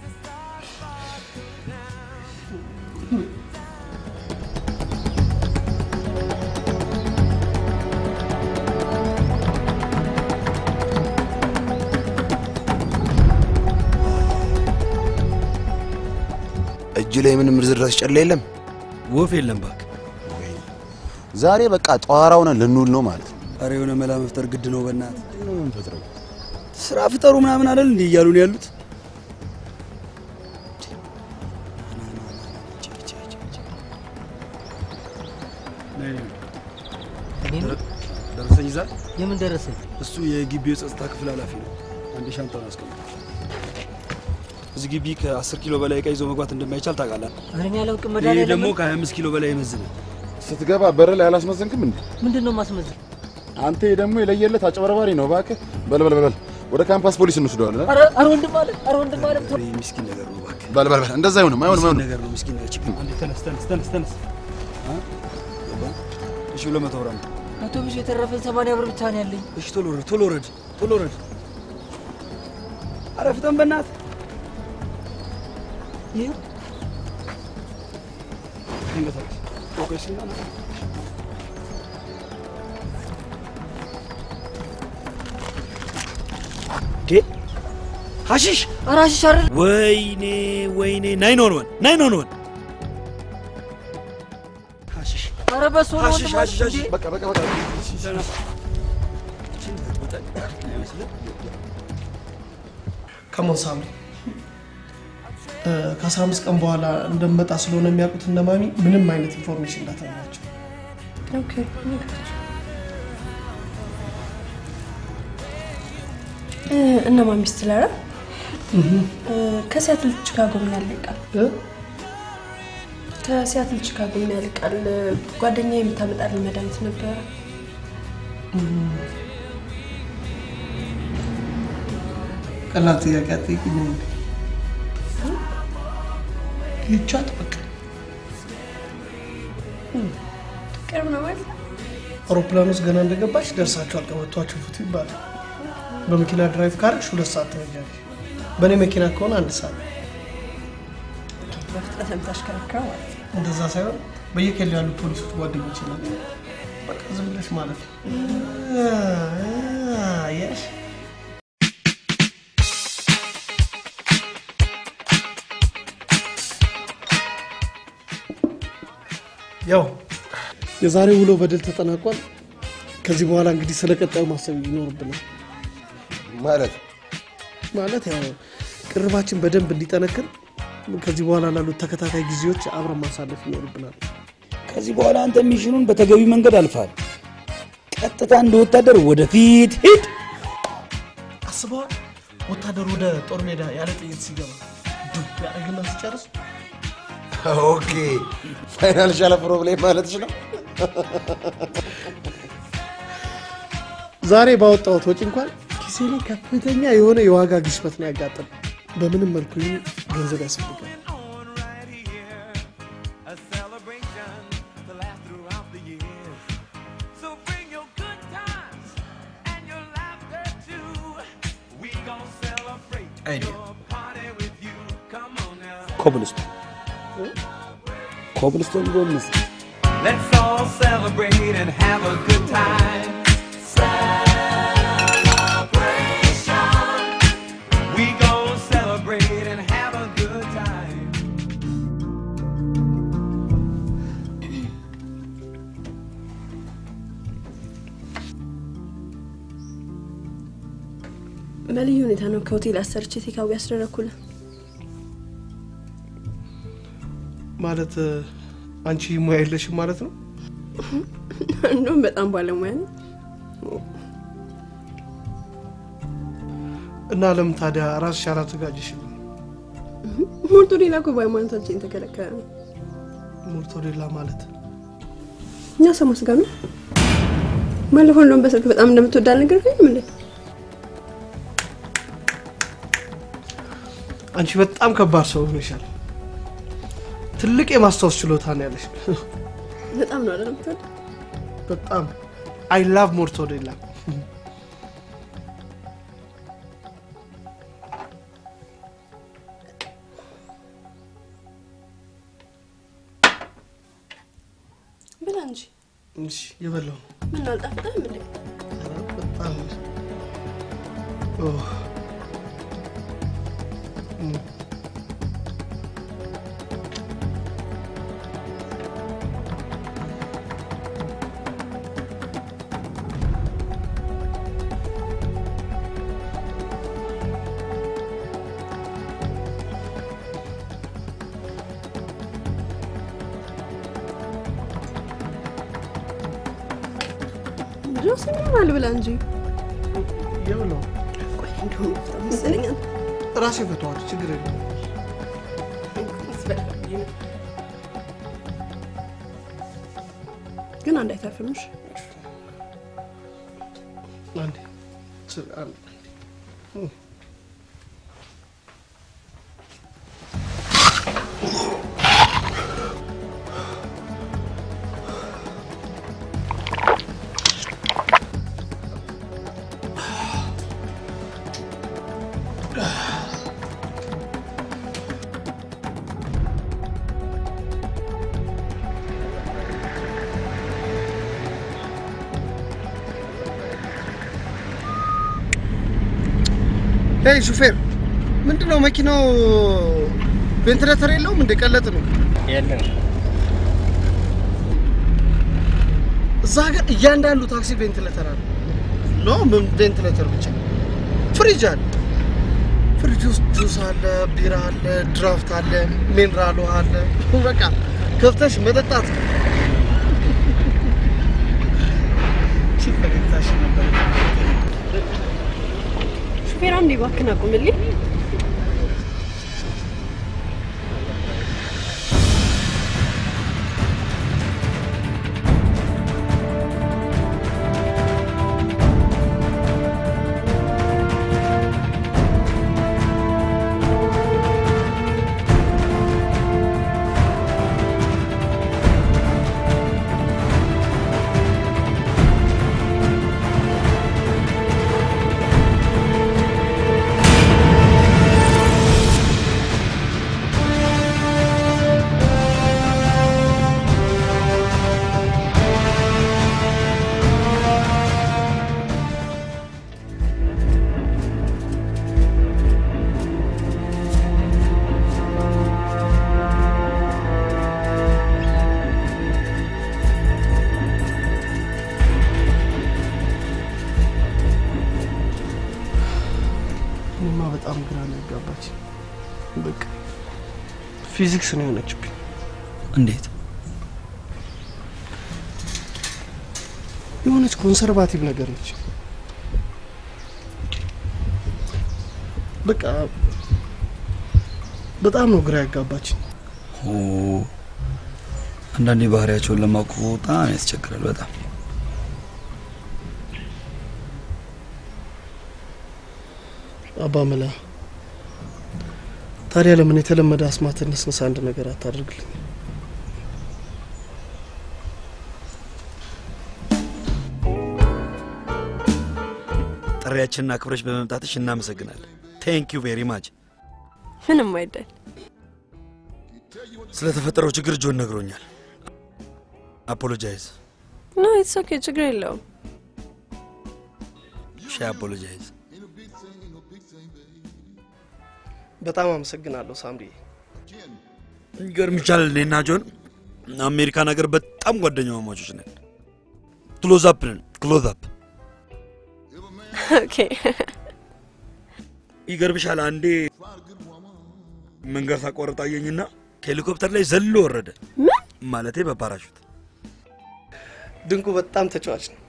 እጅ ላይ ምንም ርዝራዝ ጨላ የለም። ወፍ የለም ባክ። ዛሬ በቃ ጠዋራ ሆነን ልንውል ነው ማለት ነው። ኧረ የሆነ መላ መፍጠር ግድ ነው። በእናት ነው የምንፈጥረው። ስራ ፍጠሩ ምናምን አይደል እንዲህ እያሉ ነው ያሉት። ደረሰኝ ይዛል። የምን ደረሰኝ? እሱ የግቢው የጸጥታ ክፍል ኃላፊ ነው። አንድ ሻንጣውን አስቀምጥ። እዚህ ግቢ ከ10 ኪሎ በላይ እቃ ይዞ መግባት እንደማይቻል ታውቃለህ። ኧረ እኔ አላውቅም። ይህ መድኃኒዓለም ደግሞ ከ25 ኪሎ በላይ ይመዝናል። ስትገባ በር ላይ አላስመዘንክም እንዴ? ምንድን ነው ማስመዘን? አንተ ደግሞ የለየለት አጭበርባሪ ነው። እባክህ በል በል በል በል፣ ወደ ካምፓስ ፖሊስ እንወስደዋለን። ኧረ ኧረ ወንድም አለ ኧረ ወንድም አለ ይህ ምስኪን ነገር ነው እባክህ። በል በል በል፣ እንደዛ አይሆንም፣ አይሆንም፣ ምስኪን አይሆንም። ነገር ነው ምስኪን ነገር። ችግር አንዴ ተነስ ተነስ ተነስ ተነስ። አ? ገባህ? እሺ ሁለት መቶ ብር አምጣ። አውቶቡስ የተረፈን ሰማንያ ብር ብቻ ነው ያለኝ። እሺ ቶሎ ወረድ ቶሎ ወረድ ቶሎ ወረድ። ኧረ ፍጠን በእናትህ። ይህ ተንቀሳቀስ። ፎከስ እና ዴ ሀሺሽ ኧረ ሀሺሽ አይደል? ወይኔ ወይኔ ናይን ኦን ወን ናይን ኦን ወን ሀሺሽ ኧረ በሱ ነው ሀሺሽ ወንድም ሀሺሽ አለ ሀሺሽ እንዴ? በቃ በቃ በቃ። ከሞን ሳምሪ እ፣ ከአስራ አምስት ቀን በኋላ እንደምመጣ ስለሆነ የሚያውቁት እነ ማሚ ምንም አይነት ኢንፎርሜሽን እንዳትነግራቸው። ኦኬ ነገራቸው። እ፣ እነ ማሚ ስትለረ ከሲያትል ቺካጎ ምን ያህል ይርቃል? ከሲያትል ቺካጎ ምን ያህል ይርቃል? ጓደኛ የምታመጣልኝ መድኃኒት ነበረ። ቀላል ጥያቄ አትጠይቂኝ እንዴ? ይቻት በቃ ቅርብ ነው ማለት ነው። አውሮፕላን ውስጥ ገና እንደገባች ደርሳችኋል፣ ቀበቷችሁ ፍቱ ይባላል። በመኪና ድራይቭ ካረግሽ ሁለት ሰዓት ትፈጃለሽ። በእኔ መኪና ከሆነ አንድ ሰዓት። በፍጥነት የምታሽከረክረው ማለት ነው። እንደዛ ሳይሆን በየኬሉ ያሉ ፖሊሶች ጓደኞች ናቸው። በቃ ዝም ብለሽ ማለት ነው። አየሽ ያው የዛሬ ውሎ በድል ተጠናቋል። ከዚህ በኋላ እንግዲህ ስለ ቀጣዩ ማሰብ ይኖርብናል። ማለት ማለት ያው ቅርባችን በደንብ እንዲጠነክር ከዚህ በኋላ ላሉት ተከታታይ ጊዜዎች አብረን ማሳለፍ ይኖርብናል። ከዚህ በኋላ አንተ ሚሽኑን በተገቢ መንገድ አልፋል። ቀጥታ እንደ ወታደር ወደፊት ሂድ። አስበዋል። ወታደር ወደ ጦር ሜዳ ያለ ጥይት ሲገባ ዱብ ያደርግና ሲጨርስ ኦኬ ፋይናንሻል ፕሮብሌም ማለትሽ ነው? ዛሬ ባወጣሁት ወጪ እንኳን ኪሴ ላይ ከፍተኛ የሆነ የዋጋ ግሽበት ነው ያጋጠመው። በምንም መልኩ ይህን ገንዘብ ያስፈልጋል። አይዲያ ኮብልስቶን ኮብልስቶን ጎምስ Let's all celebrate and have a good time. Celebration. We gon' celebrate and have a good time. በልዩ ሁኔታ ነው ከሆቴል አሰርቼ ቴካዊ ያስደረግኩልህ። ማለት አንቺ ሙያ የለሽም ማለት ነው? እንደውም በጣም ባለሙያ ነው። እና ለምን ታዲያ ራስሽ አላዘጋጀሽም? ሞርቶዴላ እኮ በሃይማኖታችን የተከለከለ ነው። ሞርቶዴላ ማለት እኛ ሰማ ስጋ ነው። ባለፈው እንደውም በስልክ በጣም እንደምትወዳ አልነገርከኝም እንዴ? አንቺ በጣም ከባድ ሰው ሆነሻል። ትልቅ የማስታወስ ችሎታ ነው ያለሽ። በጣም ነው አይደል የምትወድ? በጣም አይ ላቭ ሞርቶዴላ። ብላ እንጂ እሺ የበላው ነው። ምን አልጣፍጥም እንዴ? በጣም ኦ እም። ድሮስ ምን ብላ እንጂ የበላው ቆይ እንደውም በጣም መሰለኛል። ራሴ ፈተዋል። ችግር የለም። ግን አንድ አይተርፍምሽ። አንዴ ስ- አንዴ እም። ሄይ ሹፌር፣ ምንድነው መኪናው ቬንትሌተር የለውም? እንደ ቀለጥ ነው። የለም እዛ ሀገር እያንዳንዱ ታክሲ ቬንትሌተር አለ። ኖ ምን ቬንትሌተር ብቻ፣ ፍሪጅ አለ። ፍሪጅ ውስጥ ጁስ አለ፣ ቢራ አለ፣ ድራፍት አለ፣ ሚነራል ውሃ አለ። በቃ ከፍተሽ መጠጣት ነው። እቺ ፈገግታሽ ነበር። ሹፌር አንዴ እባክህን አቁምልኝ። በጣም ግራ ነው ያጋባች። በቃ ፊዚክስ ነው የሆነችብኝ። እንዴት? የሆነች ኮንሰርቫቲቭ ነገር ነች። በቃ በጣም ነው ግራ ያጋባች። ኦ አንዳንዴ ባህሪያቸውን ለማወቅ በጣም ያስቸግራል። በጣም አባ መላ ታዲያ ለምን የተለመደ አስማት ነስነሳ አንድ ነገር አታደርግልኝ? ጥሪያችንን አክብረሽ በመምጣትሽ እናመሰግናለን። ቴንክ ዩ ቬሪ ማች። ምንም አይደል። ስለተፈጠረው ችግር ጆን ነግሮኛል። አፖሎጃይዝ ኖ ኢትስ ኦኬ፣ ችግር የለውም። ሺ አፖሎጃይዝ። በጣም አመሰግናለሁ ሳምሪ። ይገርምሻል፣ እኔና ጆን አሜሪካን ሀገር በጣም ጓደኛ ማማቾች ነን። ክሎዝ አፕ ነን፣ ክሎዝ አፕ። ኦኬ ይገርምሻል፣ አንዴ መንገድ ሳቋርጥ አየኝና ከሄሊኮፕተር ላይ ዘሎ ወረደ። ማለቴ በፓራሹት። ድንቁ በጣም ተጫዋች ነው።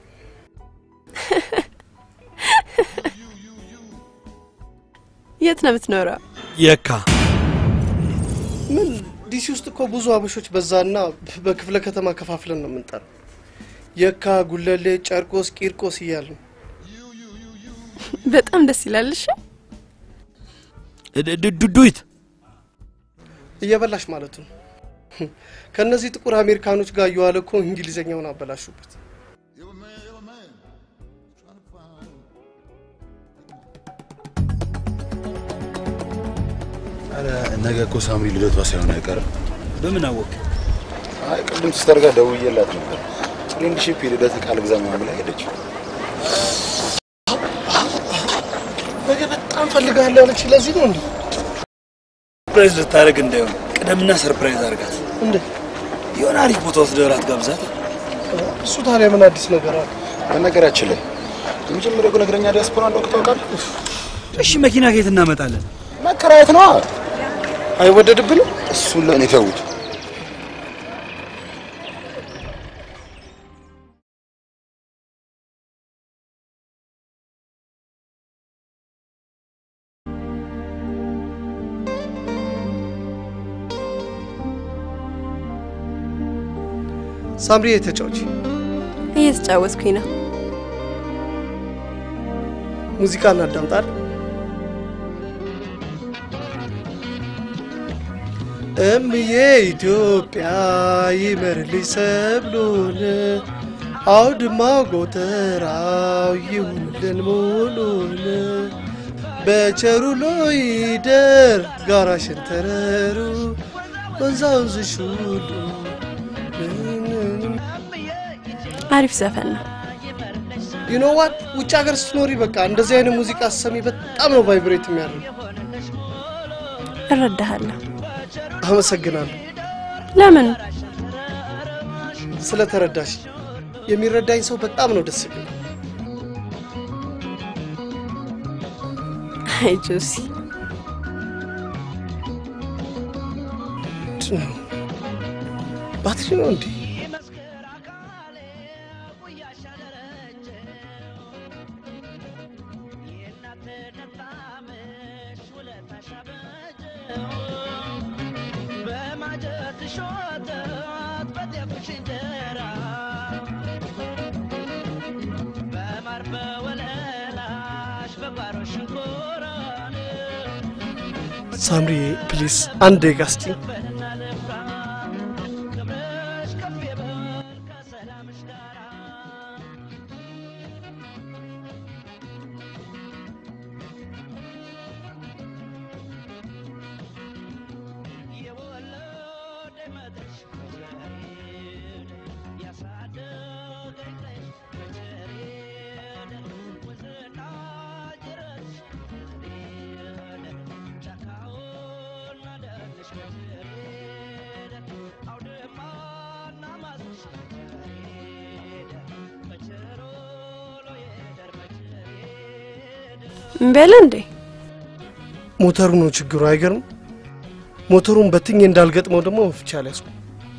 የት ነው የምትኖረው? የካ ምን ዲሲ ውስጥ እኮ ብዙ አበሾች በዛና በክፍለ ከተማ ከፋፍለን ነው የምንጠራው። የካ፣ ጉለሌ፣ ጨርቆስ፣ ቂርቆስ እያልን በጣም ደስ ይላል። እሺ ዱዱይት እየበላሽ ማለት ነው። ከእነዚህ ጥቁር አሜሪካኖች ጋር እየዋለ እኮ እንግሊዝኛውን አበላሹበት። ኧረ ነገ እኮ ሳምሪ ልደቷ ሳይሆን አይቀርም። በምን አወቅ? አይ ቅድም ሲስተር ጋር ደውዬላት ነበር። ፍሬንድሺፕ የልደት ቃል ግዛ ምናምን ብላ ሄደች። ነገ በጣም ፈልጋለሁ ያለች ለዚህ ነው እንዴ? ሰርፕራይዝ ልታደርግ እንዳይሆን ቅደምና ሰርፕራይዝ አድርጋት። እንዴ የሆነ አሪፍ ቦታ ወስደህ እራት ጋብዛት። እሱ ታዲያ ምን አዲስ ነገር አለ? በነገራችን ላይ የመጀመሪያው ግን እግረኛ ዲያስፖራ እንደሆንክ ታውቃለህ? እሺ መኪና ከየት እናመጣለን? መከራየት ነዋ። አይወደድብንም? እሱን ለእኔ ተውት። ሳምሪ የተጫዎች እየተጫወትኩኝ ነው። ሙዚቃ እናዳምጣል። እምዬ ኢትዮጵያ ይመርልኝ ሰብሉን አውድማው ጎተራው ይሁንልን ሙሉን በቸሩ ሎይደር ጋራ ሸንተረሩ ወንዛ ወንዝሽ ሁሉ አሪፍ ዘፈን ነው። ዩኖ ዋት ውጭ ሀገር ስትኖሪ በቃ እንደዚህ አይነት ሙዚቃ ስትሰሚ በጣም ነው ቫይብሬት የሚያደርግ። እረዳሃለሁ። አመሰግናለሁ ለምን? ስለተረዳሽ። የሚረዳኝ ሰው በጣም ነው ደስ የሚል። አይ ጆሲ፣ ባትሪ ነው እንዴ? ሳምሪ ፕሊዝ አንድ ደቂቃ ስጪኝ። እምቢ አለ እንዴ? ሞተሩ ነው ችግሩ። አይገርም? ሞተሩን በትኜ እንዳልገጥመው ደግሞ መፍቻ ላይ ያዝኩ።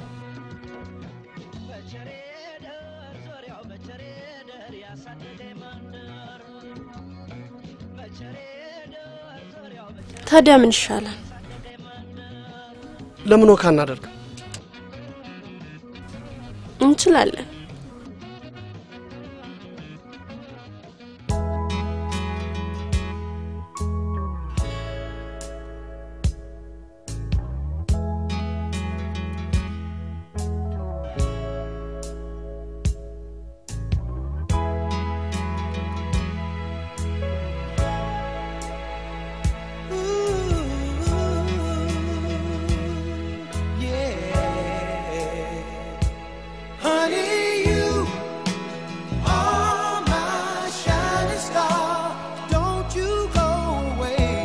ታዲያ ምን ይሻላል? ለምን ወካ እናደርግ? እንችላለን። Honey, you are my shining star. Don't you go away.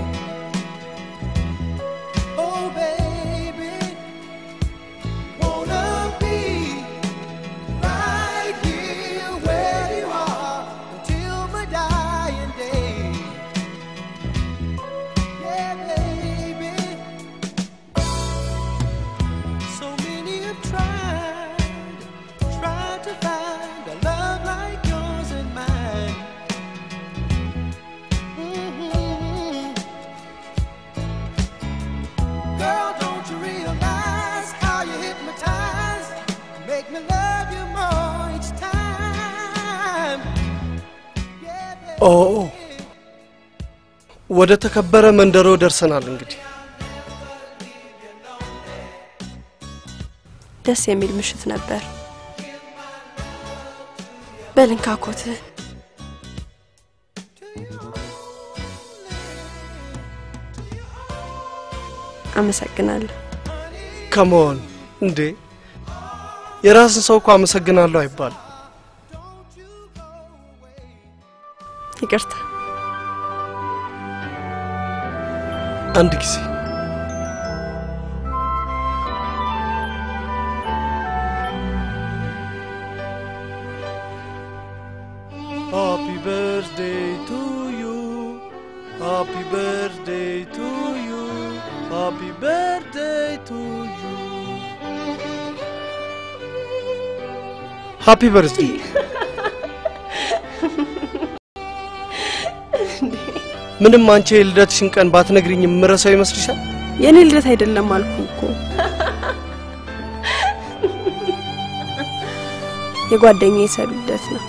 Oh, baby, wanna be right here where you are until my dying day. Yeah, baby. So many have tried, tried to find a love like yours and mine. Mhm. Girl, don't you realize how you hypnotize? Make me love you more each time. ኦ ወደ ተከበረ መንደሮ ደርሰናል። እንግዲህ ደስ የሚል ምሽት ነበር። በልንካ ኮትህን አመሰግናለሁ። ከመሆን እንዴ የራስን ሰው እኮ አመሰግናለሁ አይባልም። ይቅርታ። አንድ ጊዜ Happy birthday to you. Happy birthday to you. Happy birthday to you. Happy birthday. ምንም አንቺ የልደትሽን ቀን ባትነግሪኝ የምረሳው ይመስልሻል? የኔ ልደት አይደለም አልኩ እኮ የጓደኛዬ ሰው ልደት ነው።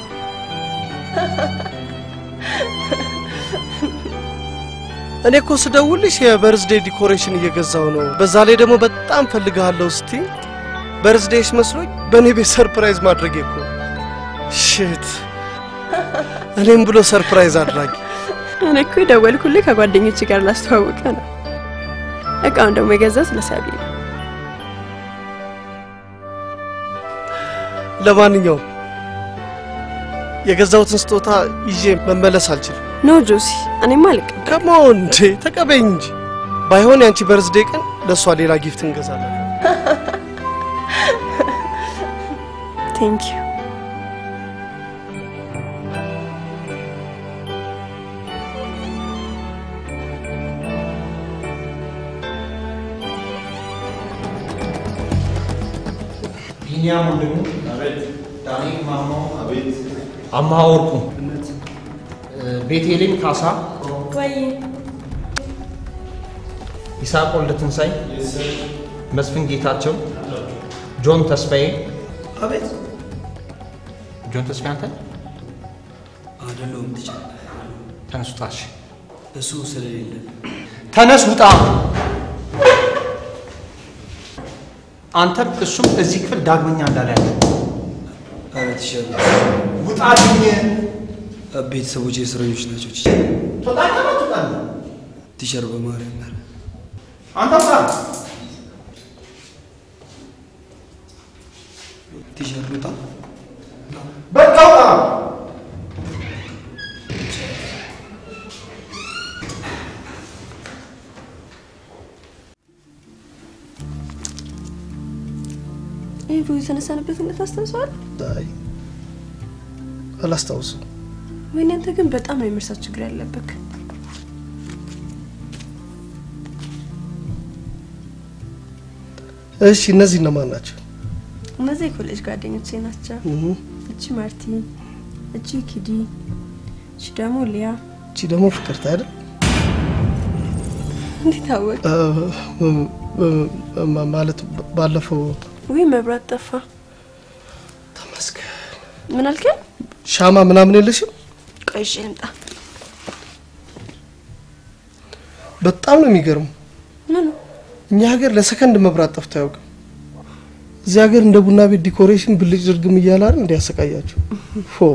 እኔ እኮ ስደውልሽ የበርዝዴ ዲኮሬሽን እየገዛው ነው፣ በዛ ላይ ደግሞ በጣም ፈልግሃለሁ ስቲ በርዝዴሽ መስሎኝ በእኔ ቤት ሰርፕራይዝ ማድረግ እኮ ሽት እኔም ብሎ ሰርፕራይዝ አድራጊ እኔ እኮ የደወልኩልህ ከጓደኞች ጋር ላስተዋውቀ ነው። እቃውን ደግሞ የገዛው ስለሳቢ ነው። ለማንኛውም የገዛሁትን ስጦታ ይዤ መመለስ አልችልም። ኖ ጆሲ፣ እኔማ አልቀበልም። ከመሆን እንዴ ተቀበይኝ እንጂ ባይሆን ያንቺ በርዝዴ ቀን ለእሷ ሌላ ጊፍት እንገዛለን። ቴንክ ዩ። ቢኒያም ወንድሙ፣ ዳንኤል ማሞ፣ አማሃ ወርቁ፣ ቤቴሌም ካሳ፣ ወይ ይስሐቅ ወልደ ትንሳኤ፣ መስፍን ጌታቸው፣ ጆን ተስፋዬ። አቤት ጆን ተስፋዬ አንተ አይደለሁም። ትችል ተነስ ውጣ። እሺ እሱ ስለሌለ ተነስ ውጣ። አንተም እሱም እዚህ ክፍል ዳግመኛ እንዳላያችሁ ኧረ ቲቸር ውጣልኝ። ቤተሰቦች የእስረኞች ናቸው። ቲቸር ትወጣለህ ትወጣለህ። ቲቸር በማርያም ኧረ አንተ ውጣ። ቲቸር ውጣ። በቃ ውጣ። ይህ ፎቶ የተነሳንበት ዕለት አስታውሰዋል? አይ አላስታውስም። ወይኔ አንተ ግን በጣም ነው የመርሳት ችግር ያለብህ። እሺ እነዚህ እነማን ናቸው? እነዚህ የኮሌጅ ጓደኞቼ ናቸው። እህ፣ እቺ ማርቲ፣ እቺ ኪዲ፣ እቺ ደግሞ ሊያ። እቺ ደግሞ ፍቅርት አይደል? እንዴት አወቅ? እ፣ እ፣ እ፣ ማ- ማለት ባለፈው ውይ መብራት ጠፋ። ተመስገን። ምን አልከኝ? ሻማ ምናምን የለሽም? ቆይ እሺ ልምጣ። በጣም ነው የሚገርመው። ምኑ? እኛ ሀገር ለሰከንድ መብራት ጠፍቶ አያውቅም። እዚህ ሀገር እንደ ቡና ቤት ዲኮሬሽን ብልጭ ድርግም እያለ አይደል እንዲያሰቃያቸው ፎ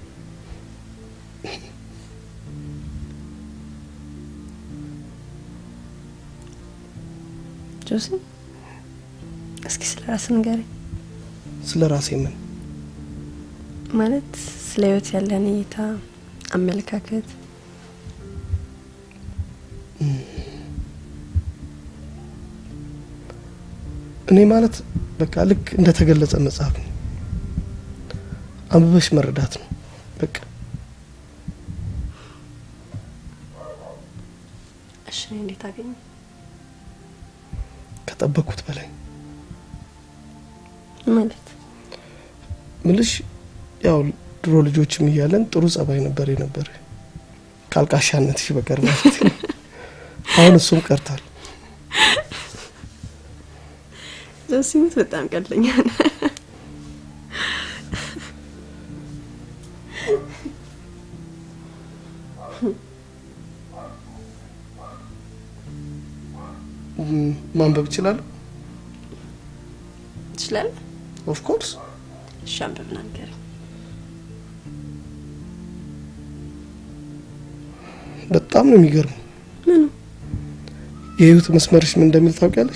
ጆሲ እስኪ ስለ ራስ ንገረኝ። ስለ ራሴ ምን ማለት ስለ ህይወት ያለን እይታ፣ አመለካከት እኔ ማለት በቃ ልክ እንደተገለጸ መጽሐፍ ነው። አንብበሽ መረዳት ነው በቃ። እሺ እኔ እንዴት አገኘ? ከጠበቅኩት በላይ ማለት ምልሽ ያው ድሮ ልጆችም እያለን ጥሩ ጸባይ ነበር የነበረ ካልቃሻነትሽ በቀር ማለት ነው። አሁን እሱም ቀርቷል። ጆሲ ሙት በጣም ቀልደኛ ነህ። ም፣ ማንበብ እችላለሁ። ትችላለህ? ኦፍ ኮርስ እሺ አንብብና ንገረኝ። በጣም ነው የሚገርመው። ምኑ? የህይወት መስመርሽ ምን እንደሚል ታውቂያለሽ?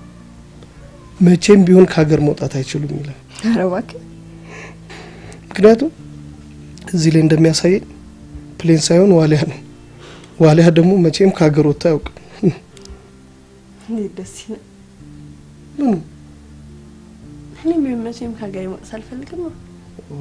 መቼም ቢሆን ከሀገር መውጣት አይችሉም ይላል። ኧረ እባክህ ምክንያቱም እዚህ ላይ እንደሚያሳየኝ ፕሌን ሳይሆን ዋሊያ ነው። ዋሊያ ደግሞ መቼም ከሀገር ወጥቶ አያውቅም። እንዴት ደስ ይላል። ምኑ እኔም ቢሆን መቼም ከሀገሬ መውጣት አልፈልግም። ኦ፣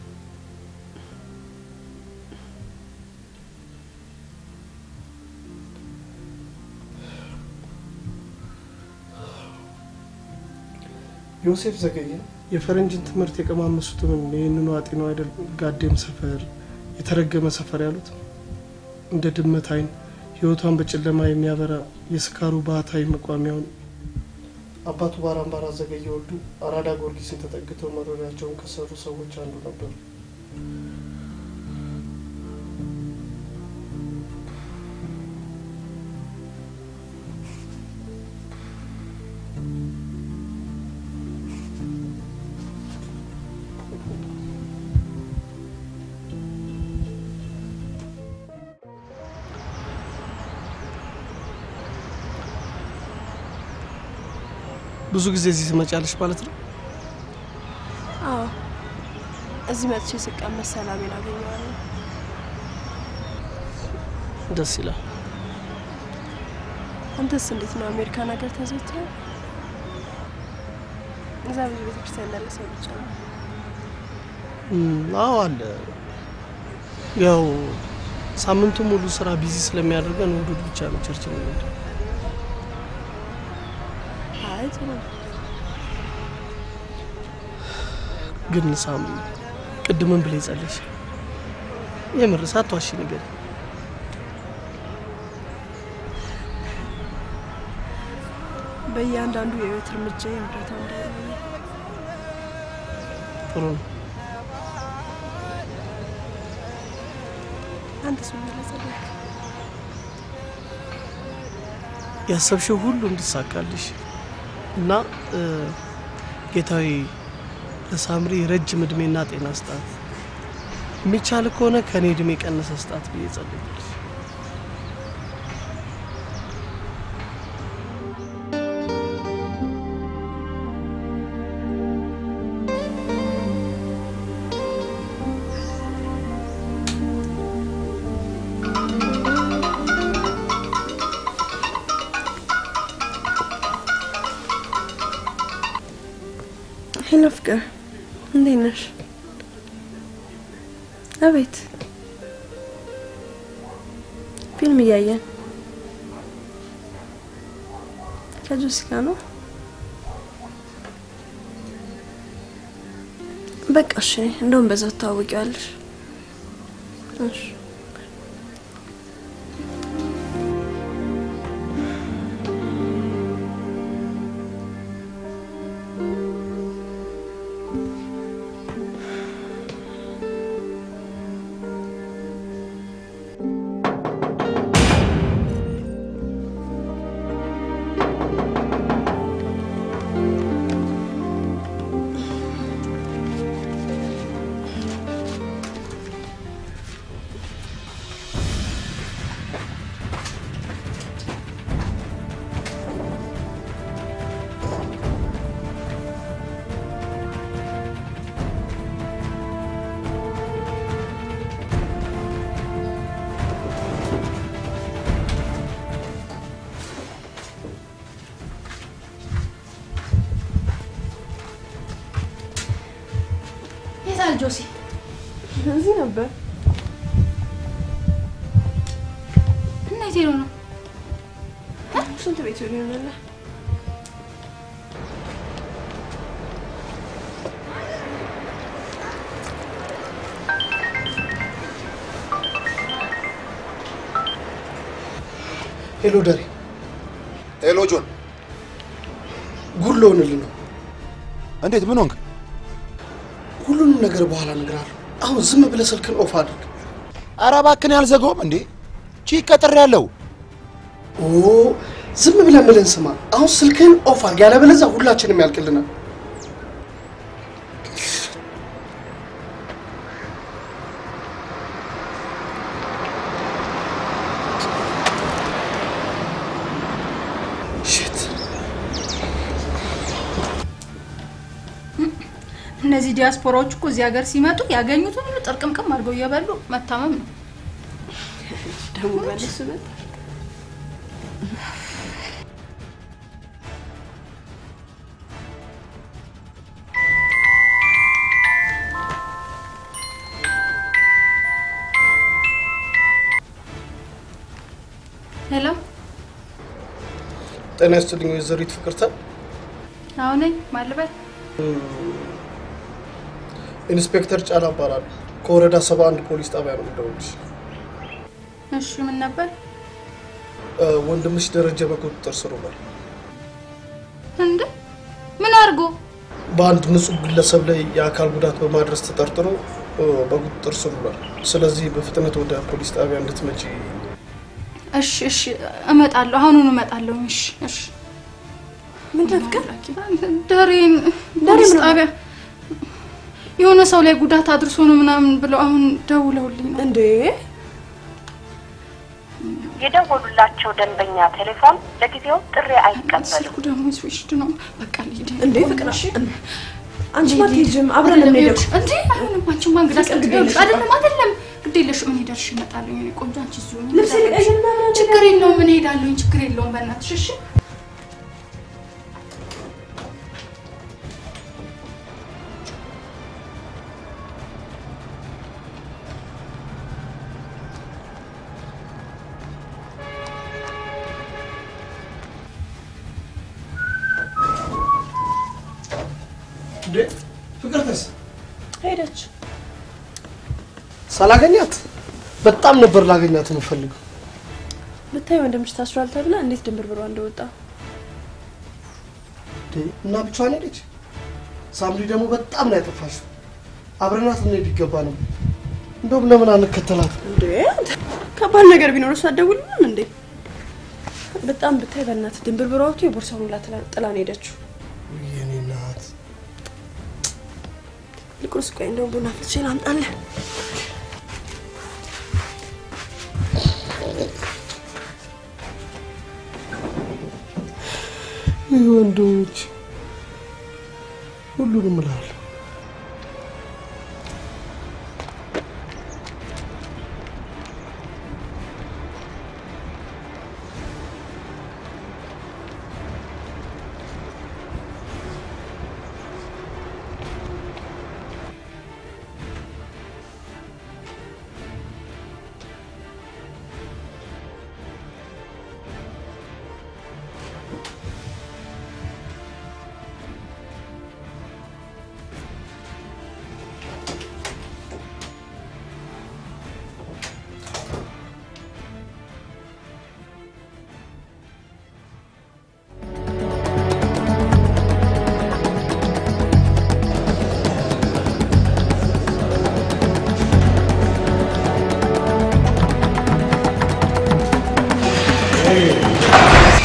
ዮሴፍ ዘገየ የፈረንጅን ትምህርት የቀማመሱትን ይህንኑ አጤነው አይደል ጋዴም ሰፈር የተረገመ ሰፈር ያሉት እንደ ድመት አይን ህይወቷን በጨለማ የሚያበራ የስካሩ ባህታዊ መቋሚያውን አባቱ ባራምባራ ዘገየ ወልዱ አራዳ ጊዮርጊስን ተጠግተው መኖሪያቸውን ከሰሩ ሰዎች አንዱ ነበሩ። ብዙ ጊዜ እዚህ ትመጫለሽ ማለት ነው? አዎ እዚህ መጥቼ ስቀመጥ ሰላሜን አገኘዋለሁ። ደስ ይላል። አንተስ እንዴት ነው? አሜሪካን ሀገር ተዘውትረ እዛ ብዙ ቤተክርስቲያን እንዳለ ሰው ብቻ ነው። እም፣ አዎ አለ። ያው ሳምንቱ ሙሉ ስራ ቢዚ ስለሚያደርገን እሑድ እሑድ ብቻ ነው ቸርች የምንሄደው። አይ ጥሩ ነው። ግን ሳም ቅድምን ብለ ጸለሽ የምር ሳትዋሺ ነገር በእያንዳንዱ የህይወት እርምጃ የእርዳታ እንዳለ ጥሩ ነው። አንተስ ምን ብለህ ጸለይክ? ያሰብሽው ሁሉ እንዲሳካልሽ እና እ፣ ጌታዊ ለሳምሪ ረጅም እድሜና ጤና ስጣት፣ የሚቻል ከሆነ ከእኔ እድሜ ቀነሰ ስጣት ብዬ ጸለይኩልሽ። ሄሎ ፍቅር፣ እንዴት ነሽ? አቤት። ፊልም እያየን ከጆሲ ጋር ነው። በቃ እሺ፣ እንደውም በዛው ትታወቂዋለሽ። እሺ የታል ጆሲ? እዚህ ነበር። እንዴት ሄዶ ነው? ሽንት ቤት ሄዶ ይሆናል። ሄሎ ደሬ፣ ሄሎ ጆን፣ ጉድ ልሆንልህ ነው። እንዴት? ምን ሆንክ? ሁሉንም ነገር በኋላ እነግርሃለሁ። አሁን ዝም ብለህ ስልክን ኦፍ አድርግ። ኧረ እባክህን ያልዘጋውም እንዴ? ቺ ቀጥሬ ያለው ኦ ዝም ብለህ ምልን ስማ። አሁን ስልክህን ኦፍ አድርግ፣ ያለበለዚያ ሁላችንም ያልቅልናል። ሽት እነዚህ ዲያስፖራዎች እኮ እዚህ ሀገር ሲመጡ ያገኙትን ሁሉ ጥርቅምቅም አድርገው እየበሉ መታመም ነው። ደግሞ በለሱ መጣ። ሄሎ፣ ጤና ይስጥልኝ ወይዘሪት ፍቅርተ። አሁን ነኝ ማልበል ኢንስፔክተር ጫላ እባላለሁ። ከወረዳ ሰባ አንድ ፖሊስ ጣቢያ ነው የምደውልልሽ። እሺ፣ ምን ነበር እ፣ ወንድምሽ ደረጀ በቁጥጥር ስር ውሏል። እንዴ? ምን አድርጎ? በአንድ ንጹህ ግለሰብ ላይ የአካል ጉዳት በማድረስ ተጠርጥሮ እ፣ በቁጥጥር ስር ውሏል። ስለዚህ በፍጥነት ወደ ፖሊስ ጣቢያ እንድትመጪ እሺ፣ እሺ፣ እመጣለሁ። አሁኑኑ እመጣለሁ። እሺ፣ እሺ። ምንድን ፍቅር? ደሬን ፖሊስ ጣቢያ የሆነ ሰው ላይ ጉዳት አድርሶ ነው ምናምን ብለው አሁን ደውለውልኝ ነው። እንዴ የደወሉላቸው ደንበኛ ቴሌፎን ለጊዜው ጥሪ አይቀበልም። ስልኩ ደግሞ ስዊችድ ነው። በቃ ልሂድ። እንዴ ፍቅር አንቺ ማትሄጂም አብረን አይደለም፣ እንሄደው ይኸውልሽ፣ እንዴ አይሆንም። አንቺማ እንግዳ ፍቅር ግድ ይኸውልሽ፣ የለሽም። አይደለም አይደለም፣ ግድ የለሽም። እኔ ደርሼ እመጣለሁ። የእኔ ቆንጆ አንቺ እዚሁ ሁኚ። ልብስ ልቀይርና ምናምን ችግር የለውም። እኔ እሄዳለሁኝ። ችግር የለውም። በእናትሽ እሺ። እንዴ ፍቅርተስ ሄደች። ሳላገኛት በጣም ነበር ላገኛት የምፈልገው። ብታይ ወንድምሽ ታስሯል ተብላ እንዴት ድንብርብሯ እንደወጣ እንዴ፣ እና ብቻዋን ሄደች። ሳምሪ ደግሞ በጣም ነው ያጠፋሽው። አብረናት ልንሄድ ይገባ ነው። እንደውም ለምን አንከተላት? እንዴ አንተ ከባድ ነገር ቢኖር እሷ አትደውልልንም እንዴ? በጣም ብታይ በእናትህ ድንብርብሯ ወጥቶ የቦርሳውን ሁላ ጥላ- ጥላ ነው ሄደችው። የኔ እናት ይልቁንስ ቆይ እንደውም ቡና ፍልቼ ላምጣልህ። ይህ ወንዶች ሁሉንም እላለሁ።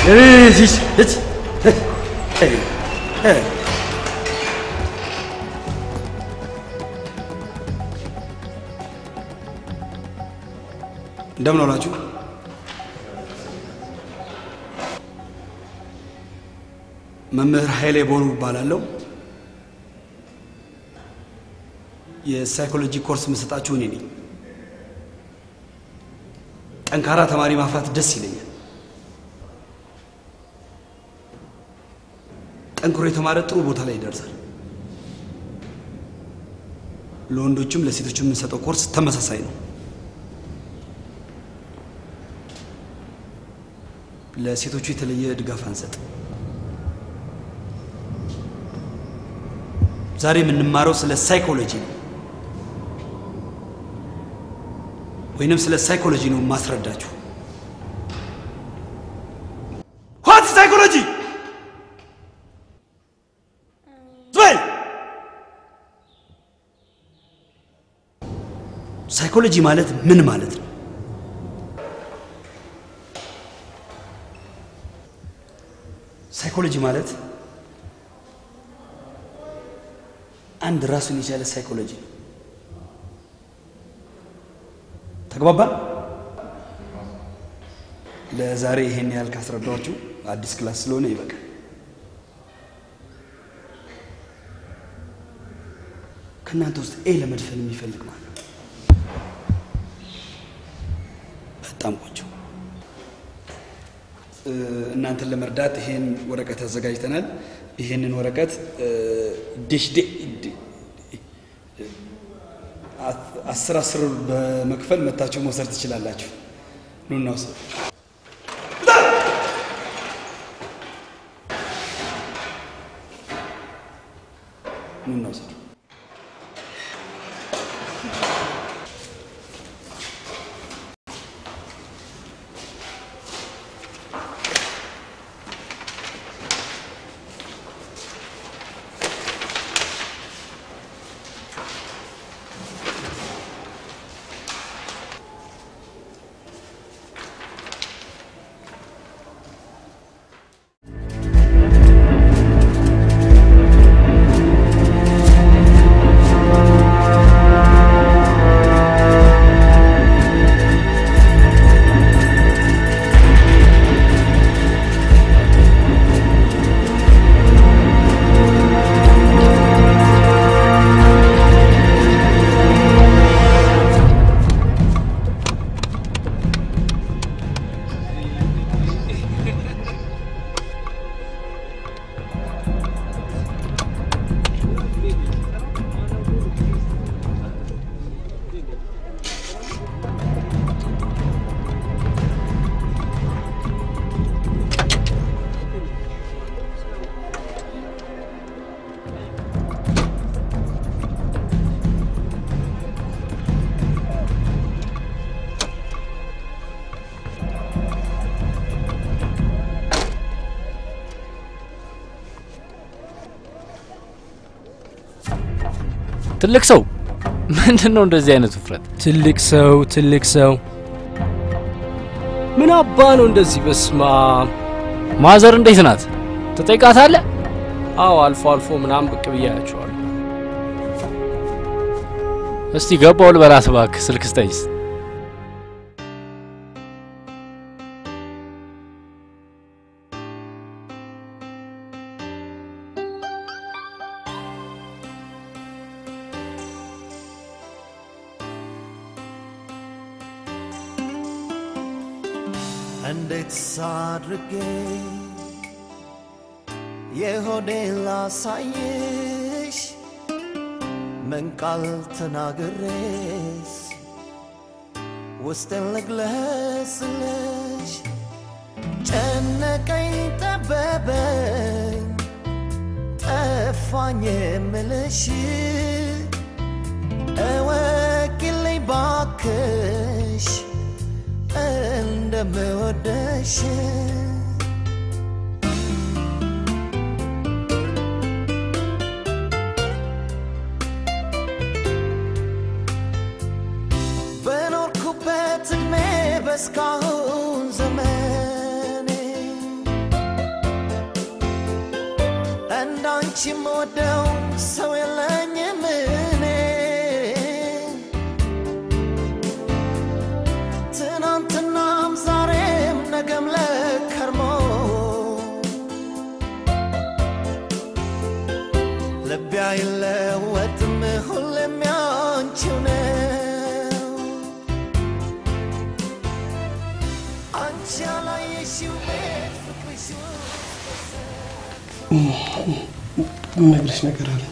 እዚች እች እንደምን ዋላችሁ? መምህር ኃይሌ ቦሩ እባላለሁ። የሳይኮሎጂ ኮርስ የምሰጣችሁ እኔ ነኝ። ጠንካራ ተማሪ ማፍራት ደስ ይለኛል። ጠንክሮ የተማረ ጥሩ ቦታ ላይ ይደርሳል። ለወንዶችም ለሴቶችም የምንሰጠው ኮርስ ተመሳሳይ ነው። ለሴቶቹ የተለየ ድጋፍ አንሰጥ። ዛሬ የምንማረው ስለ ሳይኮሎጂ ነው፣ ወይንም ስለ ሳይኮሎጂ ነው ማስረዳችሁ። ዋት ሳይኮሎጂ ዝበል ሳይኮሎጂ ማለት ምን ማለት ነው? ሳይኮሎጂ ማለት አንድ ራሱን የቻለ ሳይኮሎጂ ነው። ተግባባን? ለዛሬ ይሄን ያህል ካስረዳኋችሁ አዲስ ክላስ ስለሆነ ይበቃል። ከእናንተ ውስጥ ኤ ለመድፈን የሚፈልግ ማለት ነው? በጣም ቆንጆ። እ፣ እናንተን ለመርዳት ይሄን ወረቀት አዘጋጅተናል። ይሄንን ወረቀት እ፣ ዲሽ ዲ ዲ- አ- አስር አስር በመክፈል መታችሁ መውሰድ ትችላላችሁ። ኑና ውሰዱ። ኑና ውሰዱ። ትልቅ ሰው ምንድን ነው እንደዚህ አይነት ውፍረት? ትልቅ ሰው ትልቅ ሰው ምን አባ ነው እንደዚህ? በስማ ማዘር እንዴት ናት? ትጠይቃታለህ? አዎ አልፎ አልፎ ምናምን ብቅ ብዬ አያቸዋለሁ። እስቲ ገባው ልበላት እባክህ፣ ስልክ ስጠኝ። እንዴት ሳድርጌ የሆዴ ላሳይሽ ምን ቃል ተናግሬስ ውስጥን ልግለጽልሽ ጨነቀኝ ጠበበኝ ጠፋኝ የምልሽ እወቂልኝ ባክሽ እንደምወደሽ በኖርኩበት እድሜ በስካሁን ዘመኔ አንቺ የምወደው ሰው የለኝም እኔ ትናንትናም ዛሬም ነገም ለከርሞ ልቤ አይለወጥም ሁሌም ያንቺው ነው አንቺ ያላየሽው ቤት ፍቅርሽ የምነግርሽ ነገር አለ።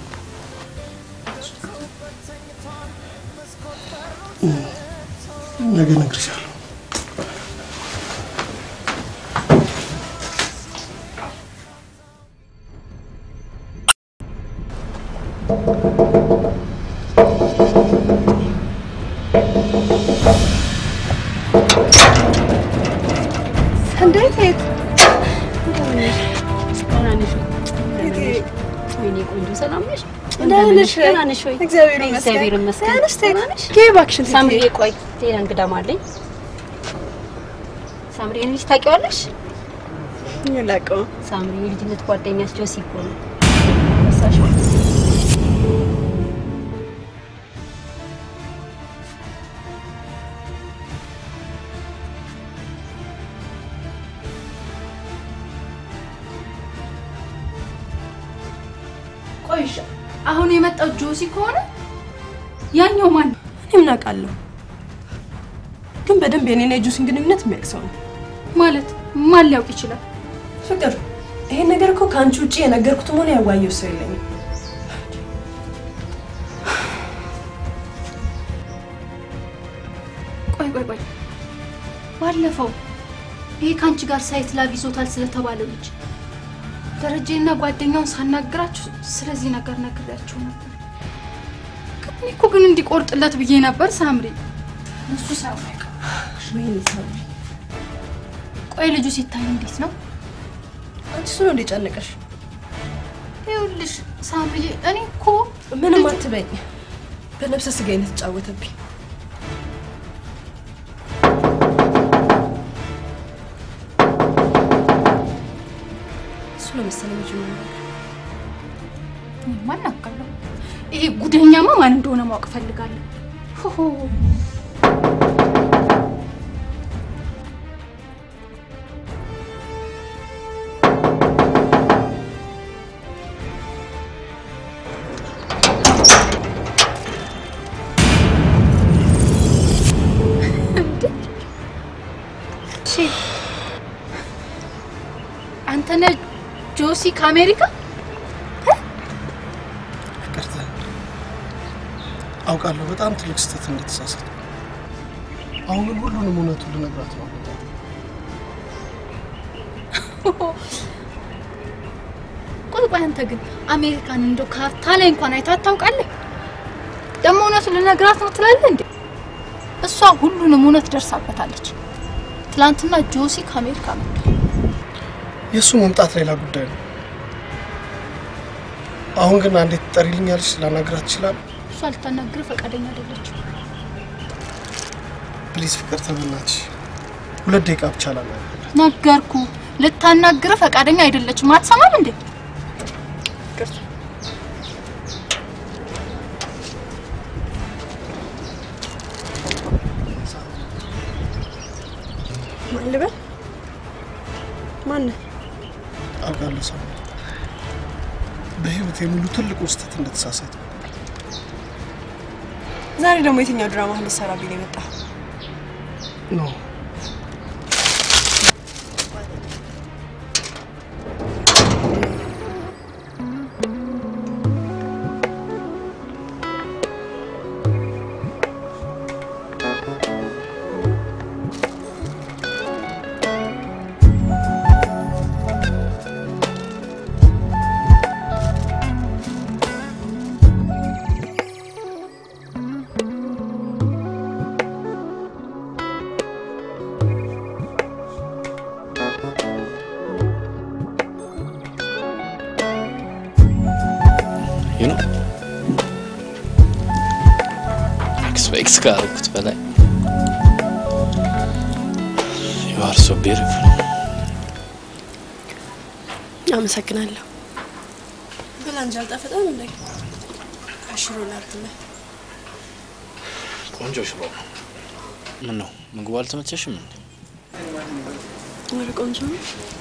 ነገ እነግርሻለሁ። እንዴት ሄድ ወይኔ ቆንጆ ሰላም ነሽ? ደህና ነሽ ወይ? ደህና ነሽ ወይ? እግዚአብሔር ይመስገን። እግዚአብሔር ይመስገን። ደህና ነሽ? ደህና ነሽ? ግቢ እባክሽን ትይዬ። ሳምሪዬ ቆይ ሌላ እንግዳም አለኝ። ሳምሪዬን ልጅ ታውቂዋለሽ? አላውቀውም። ሳምሪ የልጅነት ጓደኛሽ ጆሲ እኮ ነው። ረሳሽው? ቆይሻ አሁን የመጣው ጆሲ ከሆነ ያኛው ማን ነው? እኔ ምን አውቃለሁ? ግን በደንብ የኔና የጁሲን ግንኙነት የሚያውቅ ሰው ነው። ማለት ማን ሊያውቅ ይችላል? ፍቅር፣ ይሄን ነገር እኮ ከአንቺ ውጭ የነገርኩትም ሆነ ያዋየው ሰው የለኝም። ቆይ ቆይ ቆይ ባለፈው ይሄ ከአንቺ ጋር ሳይት ላብ ይዞታል ስለተባለው ልጅ ደረጀና ጓደኛውን ሳናግራችሁ ስለዚህ ነገር ነግሬያቸው ነበር። እኔ እኮ ግን እንዲቆርጥለት ብዬ ነበር ሳምሪ። እሱ ሳይሆን አይቀርም። ወይኔ ሳምሪ፣ ቆይ ልጁ ሲታይ እንዴት ነው? አንቺ እሱ ነው እንደጨነቀሽ? ይኸውልሽ ሳምሪ፣ እኔ እኮ ምንም አትበኝ። በነፍሰ ስጋዬ ነው የተጫወተብኝ። እሱ ነው መሰለኝ ልጁ ነው ማን አውቃለሁ። ይሄ ጉደኛማ ማን እንደሆነ ማወቅ ፈልጋለሁ። ሆሆ እሺ፣ አንተ ነህ ጆሲ ከአሜሪካ? ይቅርታ፣ አውቃለሁ በጣም ትልቅ ስህተት እንደተሳሳት። አሁን ግን ሁሉንም እውነቱን ልነግራት ነው። ቆይ ቆይ፣ አንተ ግን አሜሪካን እንደው ካርታ ላይ እንኳን አይታት ታውቃለህ? ደግሞ እውነቱን ልነግራት ነው ትላለህ እንዴ? እሷ ሁሉንም እውነት ደርሳበታለች። ትላንትና ጆሲ ከአሜሪካ መጣ። የእሱ መምጣት ሌላ ጉዳይ ነው። አሁን ግን አንዴ ትጠሪልኛለች፣ ላናግራት ይችላል? እሷ ልታናግር ፈቃደኛ አይደለችም። ፕሊዝ ፍቅር ተበናች፣ ሁለት ደቂቃ ብቻ ላናግር። ነገርኩ፣ ልታናግር ፈቃደኛ አይደለችም። አትሰማም እንዴ? ማን ልበል? ማን አውቃለሁ ሰው በህይወት ሙሉ ትልቁ ስህተት እንደተሳሳት ዛሬ ደግሞ የትኛው ድራማ ልትሰራብኝ ነው የመጣ? ኖ ዩ ኖ ኤክስፔክት ካደረኩት በላይ ዩ አር ሶ ቢዩቲፉል። አመሰግናለሁ። ብላ እንጂ አልጣፈጠም እንዴ? አሽሮ ላርትለ ቆንጆ ሽሮ ነው። ምን ነው ምግቡ አልተመቸሽም እንዴ? ወደ ቆንጆ ነው።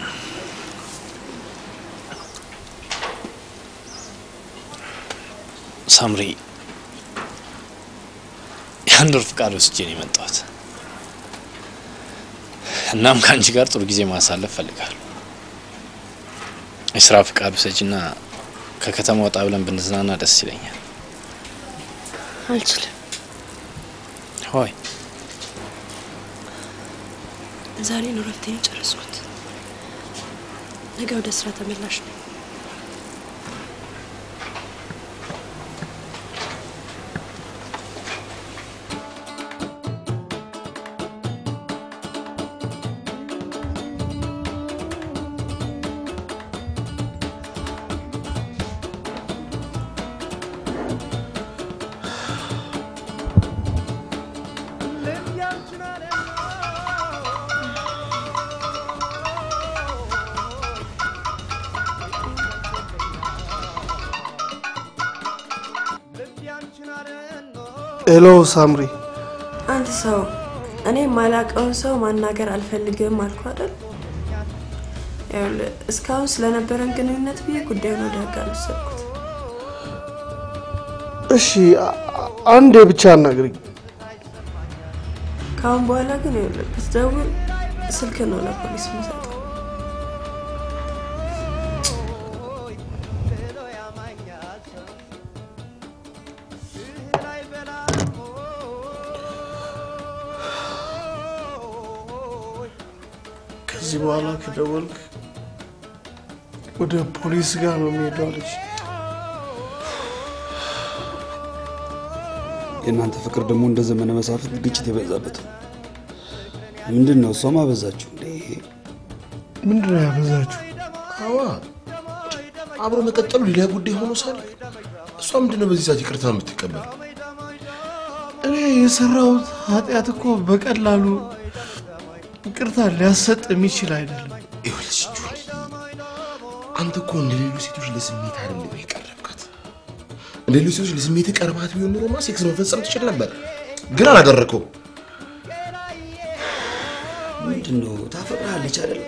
ሳምሪ የአንድ ወር ፍቃድ ወስጄ ነው የመጣሁት። እናም ከአንቺ ጋር ጥሩ ጊዜ ማሳለፍ ፈልጋለሁ። የስራ ፍቃድ ውሰጂና ከከተማ ወጣ ብለን ብንዝናና ደስ ይለኛል። አልችልም። ሆይ ዛሬ ነው ረፍቴን የጨረስኩት። ነገ ወደ ስራ ተመላሽ ነኝ። ሄሎ ሳምሪ፣ አንድ ሰው እኔ የማላውቀውን ሰው ማናገር አልፈልግም አልኩ አይደል? ይኸውልህ እስካሁን ስለነበረን ግንኙነት ብዬ ጉዳዩን ወደ ህግ አልወሰድኩት። እሺ አ- አ- አንዴ ብቻ አናግሪኝ። ከአሁን በኋላ ግን ይኸውልህ ብትደውል ስልክ ነው ለፖሊስ የምሰጠው። ከዚህ በኋላ ከደወልክ ወደ ፖሊስ ጋር ነው የሚሄደው አለች። የእናንተ ፍቅር ደግሞ እንደ ዘመነ መሳፍንት ግጭት የበዛበት ነው። ምንድን ነው እሷም አበዛችሁ እንዴ? ምንድን ነው ያበዛችሁ? አዋ አብሮ መቀጠሉ ሌላ ጉዳይ ሆኖ ሳለ እሷ ምንድን ነው በዚህ ሰዓት ይቅርታ የምትቀበል? እኔ የሰራሁት ኃጢአት እኮ በቀላሉ ይቅርታ ሊያሰጥ የሚችል አይደለም። ይኸውልሽ ጆኒ፣ አንተ እኮ እንደ ሌሎች ሴቶች ለስሜት አይደለም የቀረብካት። እንደ ሌሎች ሴቶች ለስሜት ቀርባት ቢሆን ኖሮማ ሴክስ መፈጸም ትችል ነበር፣ ግን አላደረከው። ምንድን ነው ታፈቅርሃለች አይደል?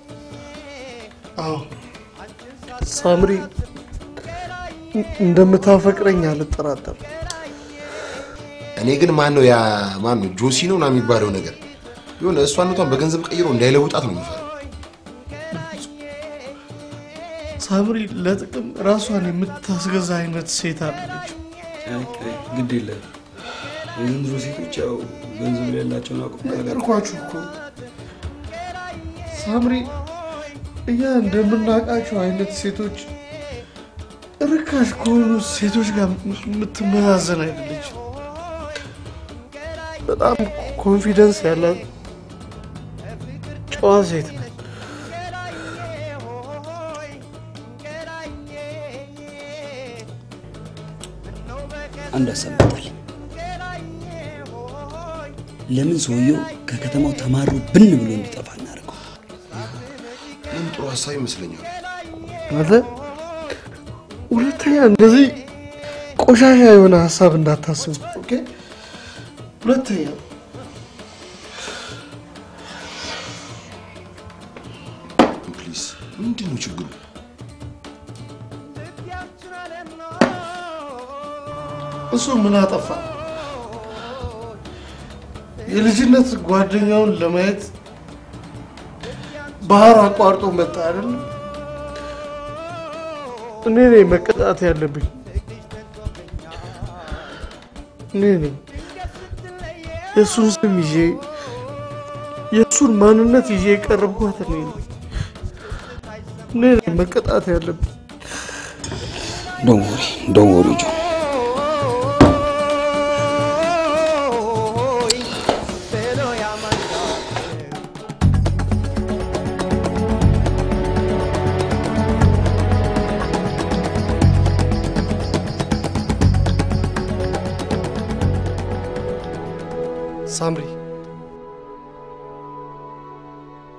አዎ ሳምሪ እንደምታፈቅረኝ አልጠራጠርም። እኔ ግን ማን ነው ያ ማን ነው ጆሲ ነው ና የሚባለው ነገር የሆነ እሷነቷን በገንዘብ ቀይሮ እንዳይለውጣት ነው የሚፈራው። ሳምሪ ለጥቅም ራሷን የምታስገዛ አይነት ሴት አለች። ግድ የለም የዘንድሮ ሴቶች ያው ገንዘብ ላይ ያላቸውን አቁም ነገርኳችሁ እኮ ሳምሪ እኛ እንደምናውቃቸው አይነት ሴቶች ርካሽ ከሆኑ ሴቶች ጋር የምትመዛዘን አይደለች። በጣም ኮንፊደንስ ያላት ጨዋ ሴት ነች። አንድ ሀሳብ መጣልኝ። ለምን ሰውየው ከከተማው ተማሮ ብን ብሎ እንዲጠፋ እናደርገው? ምን ጥሩ ሀሳብ ይመስለኛል። አንተ ሁለተኛ እንደዚህ ቆሻሻ የሆነ ሀሳብ እንዳታስቡ። ኦኬ? ሁለተኛ ፕሊዝ፣ ምንድን ነው ችግሩ? እሱ ምን አጠፋ? የልጅነት ጓደኛውን ለማየት ባህር አቋርጦ መጣ አይደለም? እኔ ነኝ መቀጣት ያለብኝ። እኔ ነኝ የእሱን ስም ይዤ የእሱን ማንነት ይዤ የቀረብኳት እኔ ነኝ። እኔ ነኝ መቀጣት ያለብኝ። ዶንት ወሪ ዶንት ወሪ ጆ ሳምሪ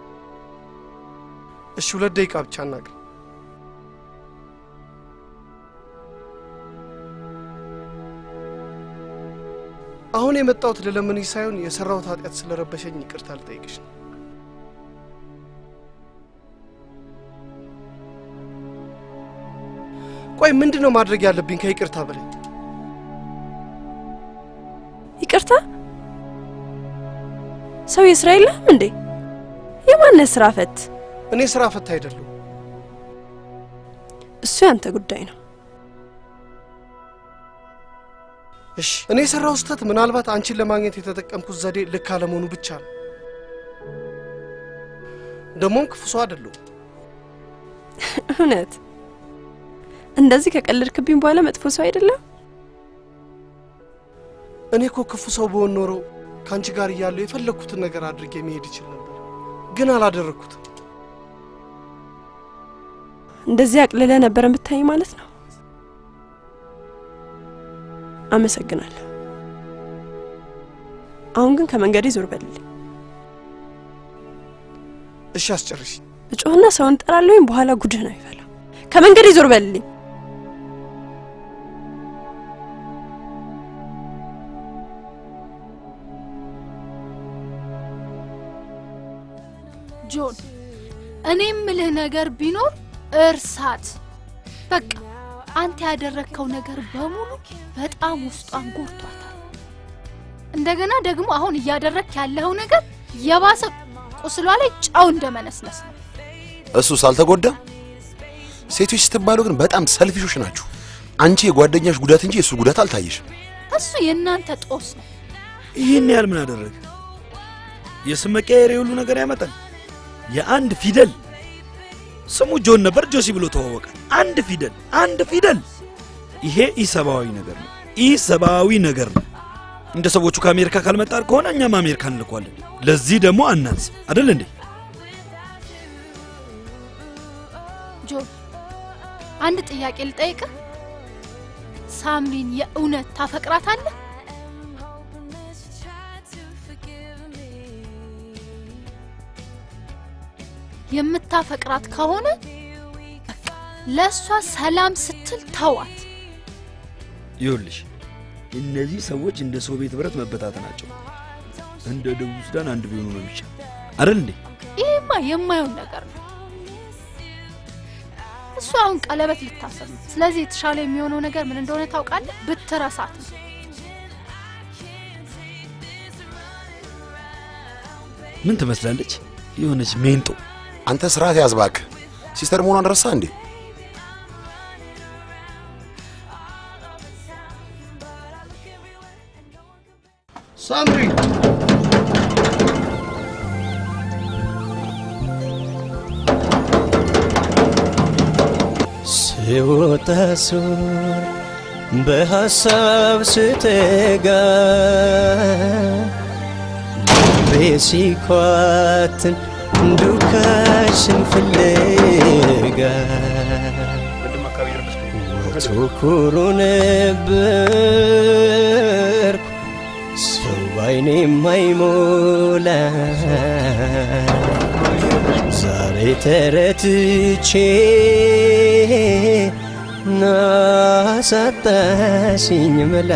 እሺ፣ ሁለት ደቂቃ ብቻ እናግር። አሁን የመጣሁት ልለምንሽ ሳይሆን የሰራሁት ኃጢአት ስለረበሸኝ ይቅርታ ልጠይቅሽ ነው። ቆይ ምንድን ነው ማድረግ ያለብኝ ከይቅርታ በላይ? ይቅርታ ሰው የስራ የለህም እንዴ? የማነ ስራ ፈት? እኔ ስራ ፈታ አይደለሁ። እሱ ያንተ ጉዳይ ነው። እሺ እኔ የሰራው ስህተት ምናልባት አንቺን ለማግኘት የተጠቀምኩት ዘዴ ልክ አለመሆኑ ብቻ ነው። ደግሞም ክፉ ሰው አይደለሁም። እውነት እንደዚህ ከቀለድክብኝ በኋላ መጥፎ ሰው አይደለም። እኔ እኮ ክፉ ሰው በሆን ኖሮ ከአንቺ ጋር እያለሁ የፈለግኩትን ነገር አድርጌ መሄድ ይችል ነበር፣ ግን አላደረግኩትም። እንደዚህ አቅልለ ነበር የምታይ ማለት ነው። አመሰግናለሁ። አሁን ግን ከመንገዴ ዞር በልልኝ። እሺ አስጨርሽ። እጮህና ሰውን ጠራለሁ ወይም በኋላ ጉድህ ነው ይፈላው። ከመንገዴ ዞር በልልኝ። ጆን፣ እኔ የምልህ ነገር ቢኖር እርሳት። በቃ አንተ ያደረግከው ነገር በሙሉ በጣም ውስጧን ጎድቷታል። እንደገና ደግሞ አሁን እያደረግክ ያለኸው ነገር የባሰ ቁስሏ ላይ ጨው እንደመነስነስ ነው። እሱስ አልተጎዳም። ሴቶች ስትባሉ ግን በጣም ሰልፊሾች ናችሁ። አንቺ የጓደኛሽ ጉዳት እንጂ የእሱ ጉዳት አልታየሽም። እሱ የእናንተ ጦስ ነው። ይህን ያህል ምን አደረገ? የስም መቀየር የሁሉ ነገር ያመጣል። የአንድ ፊደል ስሙ ጆን ነበር፣ ጆሲ ብሎ ተዋወቀ። አንድ ፊደል አንድ ፊደል። ይሄ ኢሰብአዊ ነገር ነው፣ ኢሰብአዊ ነገር ነው። እንደ ሰዎቹ ከአሜሪካ ካልመጣን ከሆነ እኛም አሜሪካ እንልኳለን። ለዚህ ደግሞ አናንስ አደል እንዴ? ጆን፣ አንድ ጥያቄ ልጠይቅህ። ሳምሪን የእውነት ታፈቅራታለህ? የምታፈቅራት ከሆነ በቃ ለእሷ ሰላም ስትል ተዋት። ይኸውልሽ እነዚህ ሰዎች እንደ ሶቪየት ህብረት መበታተናቸው እንደ ደቡብ ሱዳን አንድ ቢሆኑ ነው ብቻ አይደል እንዴ? ይህማ የማየውን ነገር ነው። እሱ አሁን ቀለበት ልታሰር ነው። ስለዚህ የተሻለ የሚሆነው ነገር ምን እንደሆነ ታውቃለህ? ብትረሳት ነው። ምን ትመስላለች? የሆነች ሜንጦ። አንተ ስርዓት ያዝ እባክህ። ሲስተር መሆኗን ረሳ እንዴ? ሳምሪ ስወጣ ሱር በሐሳብ ስተጋ ልቤ ሲኳትን ዱካሽን ፍለጋ ወትሮ ኩሩ ነበርኩ ሰው ባይኔ የማይሞላ ዛሬ ተረትቼ ናሳጣሽኝ መላ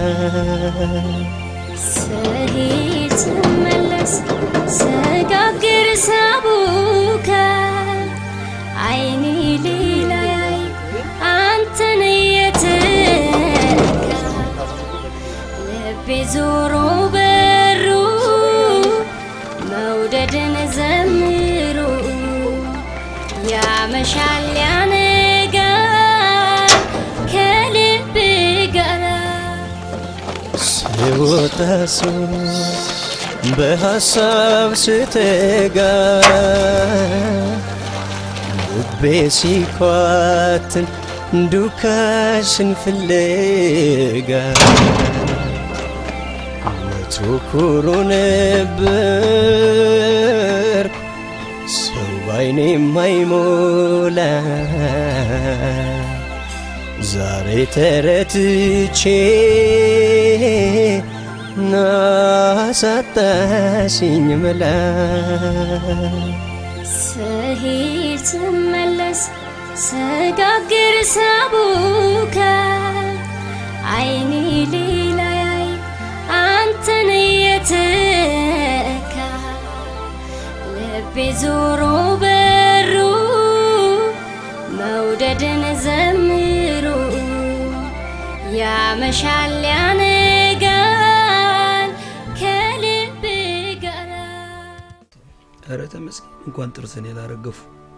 ስሄድ ስመለስ ስጋግር ሳቡካ አይኔ ሌላ ያይ አንተን የትካ ልቤ ዞሮ በሩ መውደድን ዘምሩ ያመሻል ያነጋል ከልብ ጋር ስወጣ ሱር በሐሳብ ስተጋ ልቤ ሲኳትን ዱካሽን ፍለጋ ወትሮ ኩሩ ነበር ሰው ባይኔ የማይሞላ ዛሬ ተረትቼ ናሳጣሽኝ መላ ስሄድ ስመለስ ስጋግር ሳቡካ አይኔ ሌላ ያይ አንተ አንተን እየተካ ልቤ ዞሮ በሩ መውደድን ዘምሮ ያመሻል ያነጋል ከልብ ጋር ኧረ ተመስገን እንኳን ጥርስን ያላረገፉ።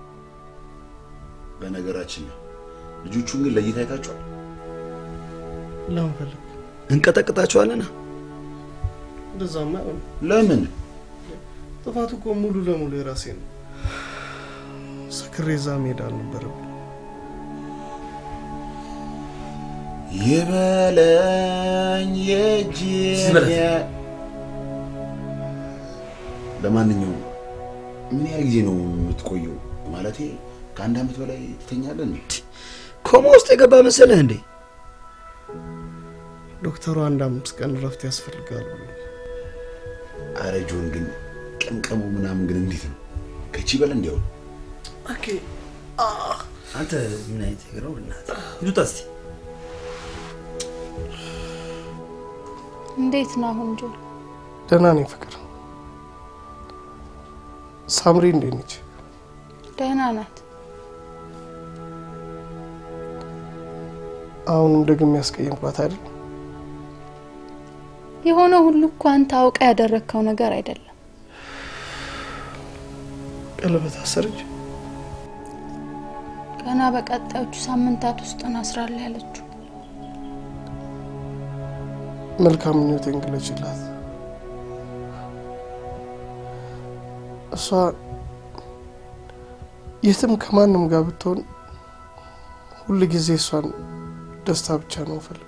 በነገራችን ላይ ልጆቹን ግን ለይታ አይታችኋል? ለምን ፈለግ? እንቀጠቅጣቸዋለና እንደዛማ አይሆንም። ለምን? ጥፋቱ እኮ ሙሉ ለሙሉ የራሴ ነው። ሰክሬ እዛ መሄድ አልነበረብኝ። ይበለኝ የእጅ ይበለኝ። ለማንኛውም ምን ያህል ጊዜ ነው የምትቆየው? ማለቴ ከአንድ አመት በላይ ትተኛለህ እንዴ? ኮማ ውስጥ የገባ መሰለህ እንዴ? ዶክተሩ አንድ አምስት ቀን እረፍት ያስፈልጋል ብሎ አረ ጆን ግን ቀምቀሙ ምናምን ግን እንዴት ነው? ከቺ በል እንዲያው ኦኬ አንተ ምን አይነት ነገር ነው? በእናትህ ይሉት እስቲ እንዴት ነው አሁን ጆ? ደህና ነኝ ፍቅር። ሳምሪ እንዴት ነች? ደህና ናት። አሁንም ደግሜ ያስቀየምኳት አይደል? የሆነ ሁሉ እኮ አንተ አውቀ ያደረግከው ነገር አይደለም። ቀለበት አሰረች። ገና በቀጣዮቹ ሳምንታት ውስጥ እናስራለን ያለችው። መልካም ምኞቴን ግለጭላት። እሷ የትም ከማንም ጋር ብትሆን ሁል ጊዜ እሷን ደስታ ብቻ ነው ፈልግ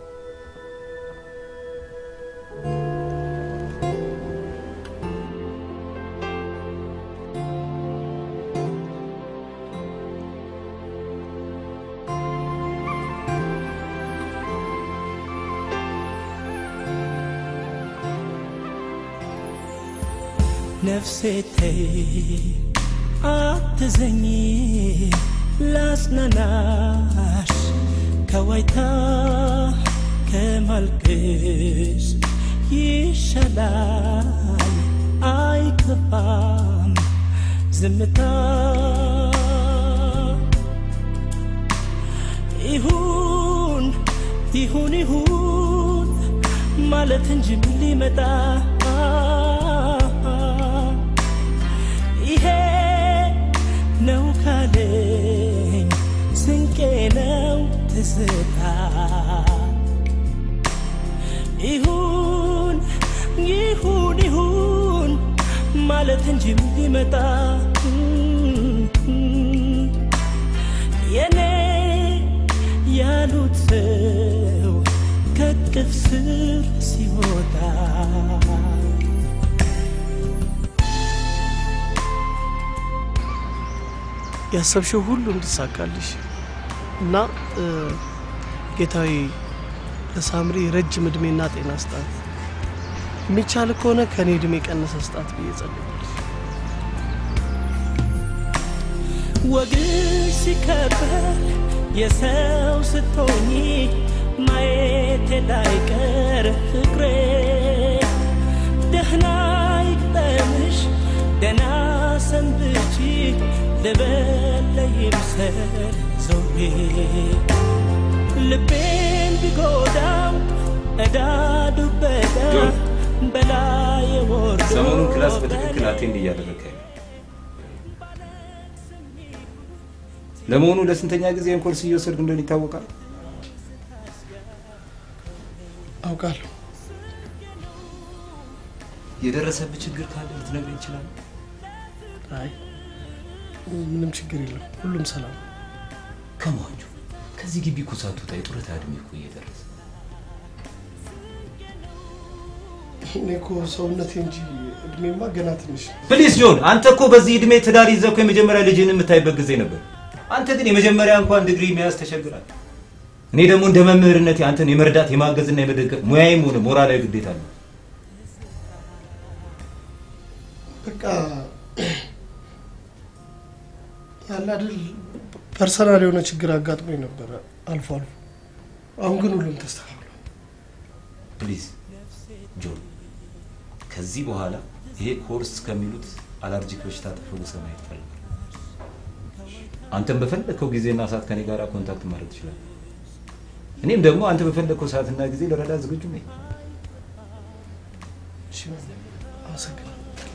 ነፍሴ ተይ አትዘኝ ላጽናናሽ ከዋይታ ከማልቀስ ይሻላል አይከፋም ዝምታ ይሁን ይሁን ይሁን ማለት እንጂ ምን ሊመጣ ይሄ ነው ካለኝ ስንቄ ነው ትዝታ ይሁን ይሁን ይሁን ማለት እንጂ ምን ሊመጣ የኔ ያሉት ሰው ከቅፍ ስር ሲወጣ ያሰብሽው ሁሉ እንዲሳካልሽ እና እ፣ ጌታዊ ለሳምሪ ረጅም እድሜና ጤና ስጣት፣ የሚቻል ከሆነ ከእኔ እድሜ ቀነሰ ስጣት ብዬ ጸልያለሁ። ወግሽ ሲከበር የሰው ስትሆኚ ማየት ላይቀር ፍቅሬ ደህና ይግጠምሽ ደህና ሰንብቺ ልበል ይምሰል ዘውዴ ልቤን ቢጎዳው እዳ ዱበዳ ጆን፣ በላይ ወርዶ ሰሞኑን ክላስ በትክክል አቴንድ እያደረግህ አይደለም። ለመሆኑ ለስንተኛ ጊዜ ይህን ኮርስ እየወሰድክ እንደሆነ ይታወቃል? አውቃለሁ። የደረሰብህ ችግር ካለ ልትነግረኝ ይችላል? አይ ምንም ችግር የለም፣ ሁሉም ሰላም ነው። ከማንጁ ከዚህ ግቢ እኮ ሳትወጣ የጡረታ እድሜ እኮ እየደረሰ እኔ እኮ ሰውነቴ እንጂ እድሜማ ገና ትንሽ ነው። ፕሊስ ጆን፣ አንተ እኮ በዚህ እድሜ ትዳር ይዘህ እኮ የመጀመሪያ ልጅህን የምታይበት ጊዜ ነበር። አንተ ግን የመጀመሪያ እንኳን ዲግሪ መያዝ ተቸግራል። እኔ ደግሞ እንደ መምህርነቴ አንተን የመርዳት የማገዝና የመደገፍ ሙያዬም ሆነ ሞራላዊ ግዴታ አለ። በቃ ያለ አይደል ፐርሰናል የሆነ ችግር አጋጥሞኝ ነበረ አልፎ አልፎ። አሁን ግን ሁሉም ተስተካክሏል። ፕሊዝ ጆን ከዚህ በኋላ ይሄ ኮርስ ከሚሉት አለርጂክ በሽታ ተፈውሰ ማየት ፈልጋለሁ። አንተም በፈለግከው ጊዜና ሰዓት ከኔ ጋር ኮንታክት ማድረግ ትችላለህ። እኔም ደግሞ አንተ በፈለግከው ሰዓትና ጊዜ ለረዳ ዝግጁ ነኝ። አመሰግናለሁ።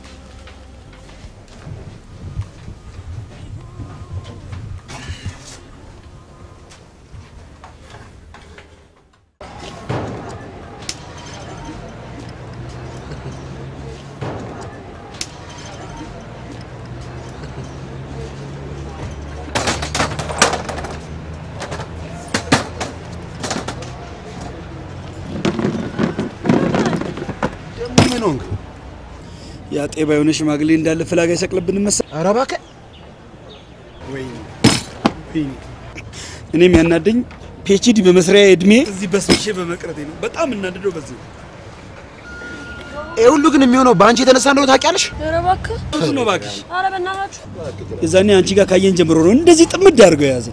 ደግሞ ምን ሆንክ? ያ ጤባ የሆነ ሽማግሌ እንዳለ ፍላጋ ይሰቅልብን መሰል። ኧረ እባክህ ወይኔ ወይኔ። እኔም ያናደኝ ፒኤችዲ በመስሪያ እድሜ እዚህ በስብሼ በመቅረቴ ነው። በጣም እናድደው በዚህ ነው። ይህ ሁሉ ግን የሚሆነው በአንቺ የተነሳ እንደሆነ ታውቂያለሽ? ኧረ እባክህ እሱ ነው እባክሽ። ኧረ በእናታችሁ የዛኔ አንቺ ጋር ካየን ጀምሮ ነው እንደዚህ ጥምድ አድርገው የያዘ።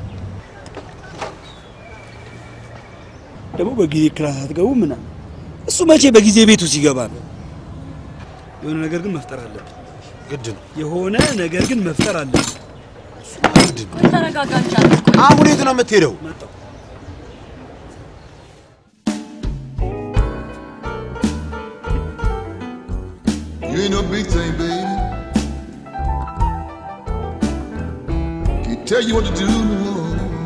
ደግሞ በጊዜ ክላስ አትገቡ ምናምን። እሱ መቼ በጊዜ ቤቱ ሲገባ ነው። የሆነ ነገር ግን መፍጠር አለብን። ግድ ነው። የሆነ ነገር ግን መፍጠር አለብን። ግድ ነው። ተረጋጋ እንጂ አትቆይ። አሁን የት ነው የምትሄደው? You ain't no big thing, baby. Can't tell you what to do. no.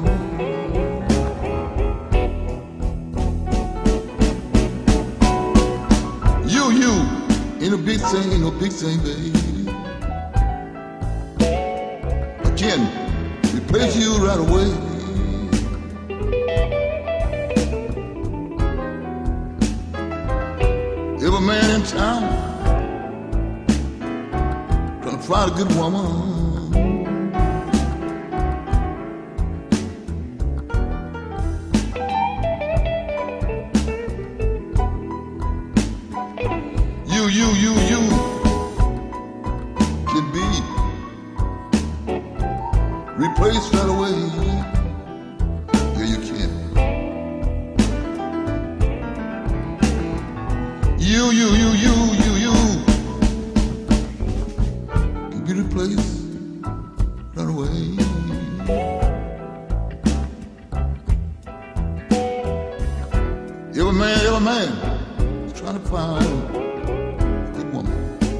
You, you, ain't no big thing, ain't no big thing, baby. I can replace you right away. Every man in town trying to find a good woman. You, you, you, you can be replaced right away. Yeah, you can. You, you, you, you, you, you can be replaced right away. Every man, every man is trying to find a good woman.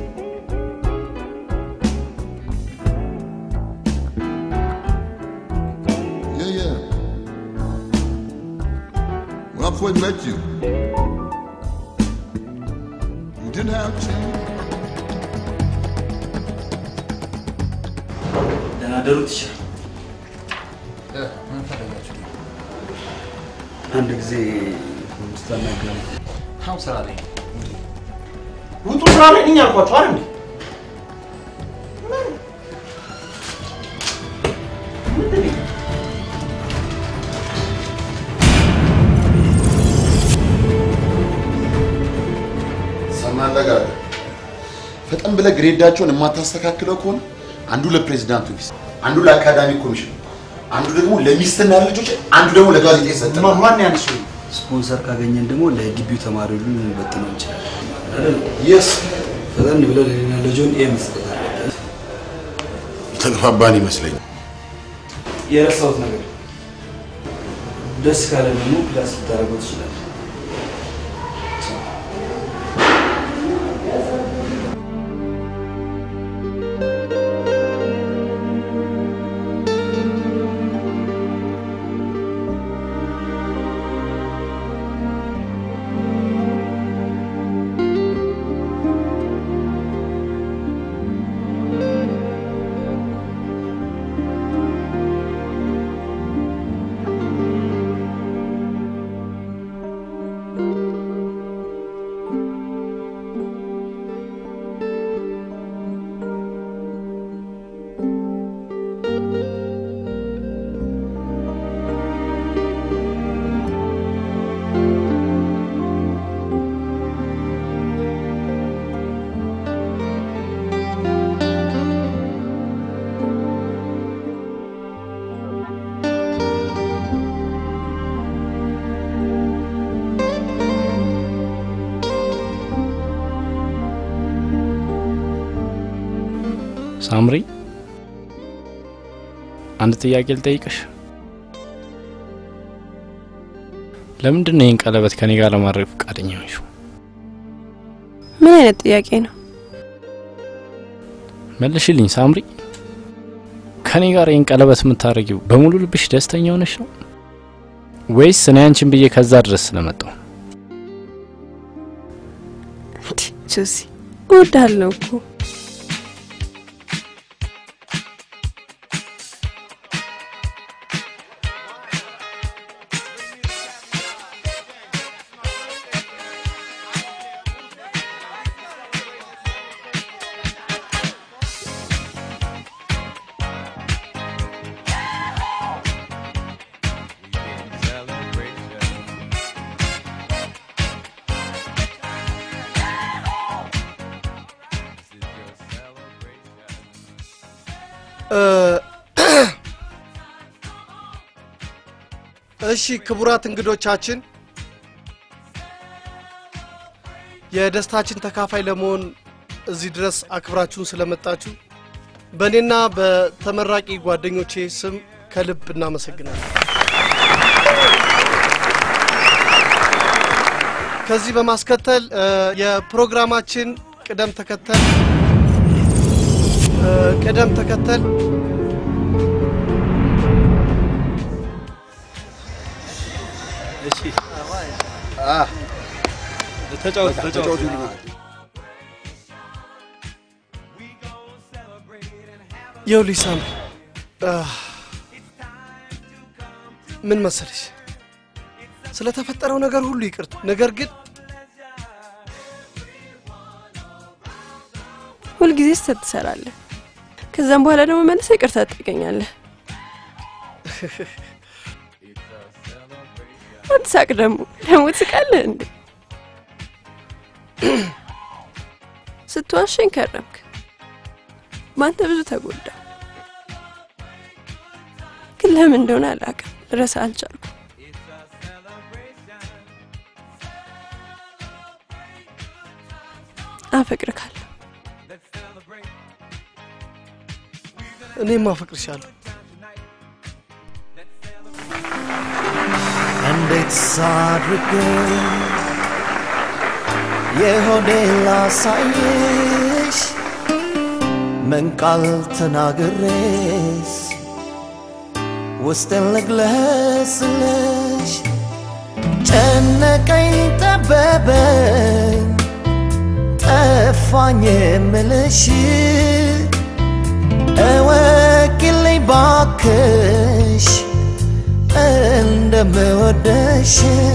Yeah, yeah. When I first met you, you didn't have a chance. ደህና ደሩ ትችል ምን ፈለጋችሁ? አንድ ጊዜ ስታናገሩ አሁን ስራ ላይ ውጡ ስራ ላይ ነኝ አልኳችሁ አይደል እንዴ? ሰማለህ ጋር ፈጠን ብለህ ግሬዳቸውን የማታስተካክለው ከሆነ አንዱ ለፕሬዚዳንቱ ሚስት፣ አንዱ ለአካዳሚክ ኮሚሽን፣ አንዱ ደግሞ ለሚስትና ልጆች፣ አንዱ ደግሞ ለጋዜጣ ይሰጣል። ማን ያንሱ ስፖንሰር ካገኘን ደግሞ ለግቢው ተማሪ ሁሉ ልንበትነው እንችላለን። የስ ፈጠን ብለህ ለሌና ለጆን ኤ መስጠት አለበት። ተግባባን ይመስለኛል። የረሳሁት ነገር ደስ ካለ ደግሞ ክላስ ልታደርገው ትችላለህ። ሳምሪ አንድ ጥያቄ ልጠይቅሽ። ለምንድን ነው ይህን ቀለበት ከኔ ጋር ለማድረግ ፈቃደኛ ሆንሽው? ምን አይነት ጥያቄ ነው? መልሽልኝ ሳምሪ። ከኔ ጋር ይህን ቀለበት የምታደርጊው በሙሉ ልብሽ ደስተኛ ሆነሽ ነው ወይስ እኔ አንቺን ብዬ ከዛ ድረስ ስለመጣው? ጆሲ እወድሃለሁ እኮ እሺ ክቡራት እንግዶቻችን የደስታችን ተካፋይ ለመሆን እዚህ ድረስ አክብራችሁን ስለመጣችሁ በእኔና በተመራቂ ጓደኞቼ ስም ከልብ እናመሰግናለን። ከዚህ በማስከተል እ፣ የፕሮግራማችን ቅደም ተከተል እ፣ ቅደም ተከተል እሺ ተጫወቱ ተጫወቱ። ይኸውልሽ ሳምሪ አህ፣ ምን መሰለሽ ስለተፈጠረው ነገር ሁሉ ይቅርታ። ነገር ግን ሁልጊዜ ስህተት ትሰራለህ። ከዛም በኋላ ደግሞ መልሰህ ይቅርታ ትጠይቀኛለህ። አትሳቅ ደግሞ ደግሞ ትስቃለህ እንዴ? ስትዋሸኝ ከረምክ። በአንተ ብዙ ተጎዳ፣ ግን ለምን እንደሆነ አላውቅም፣ ልረሳ አልቻልኩም። አፈቅርካለሁ። እኔም አፈቅርሻለሁ። እንዴት ሳድርግ የሆዴ ላሳይሽ ምን ቃል ተናግሬስ ውስጥን ልግለጽልሽ ጨነቀኝ ጠበበኝ ጠፋኝ የምልሽ እወቂልኝ ባክሽ እንደምወደሽ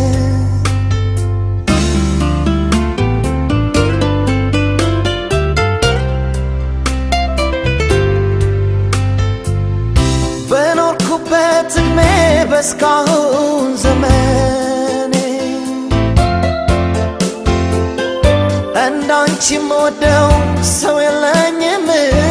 በኖርኩበት እድሜ በስካሁን ዘመኔ እንዳንቺ የምወደው ሰው የለኝም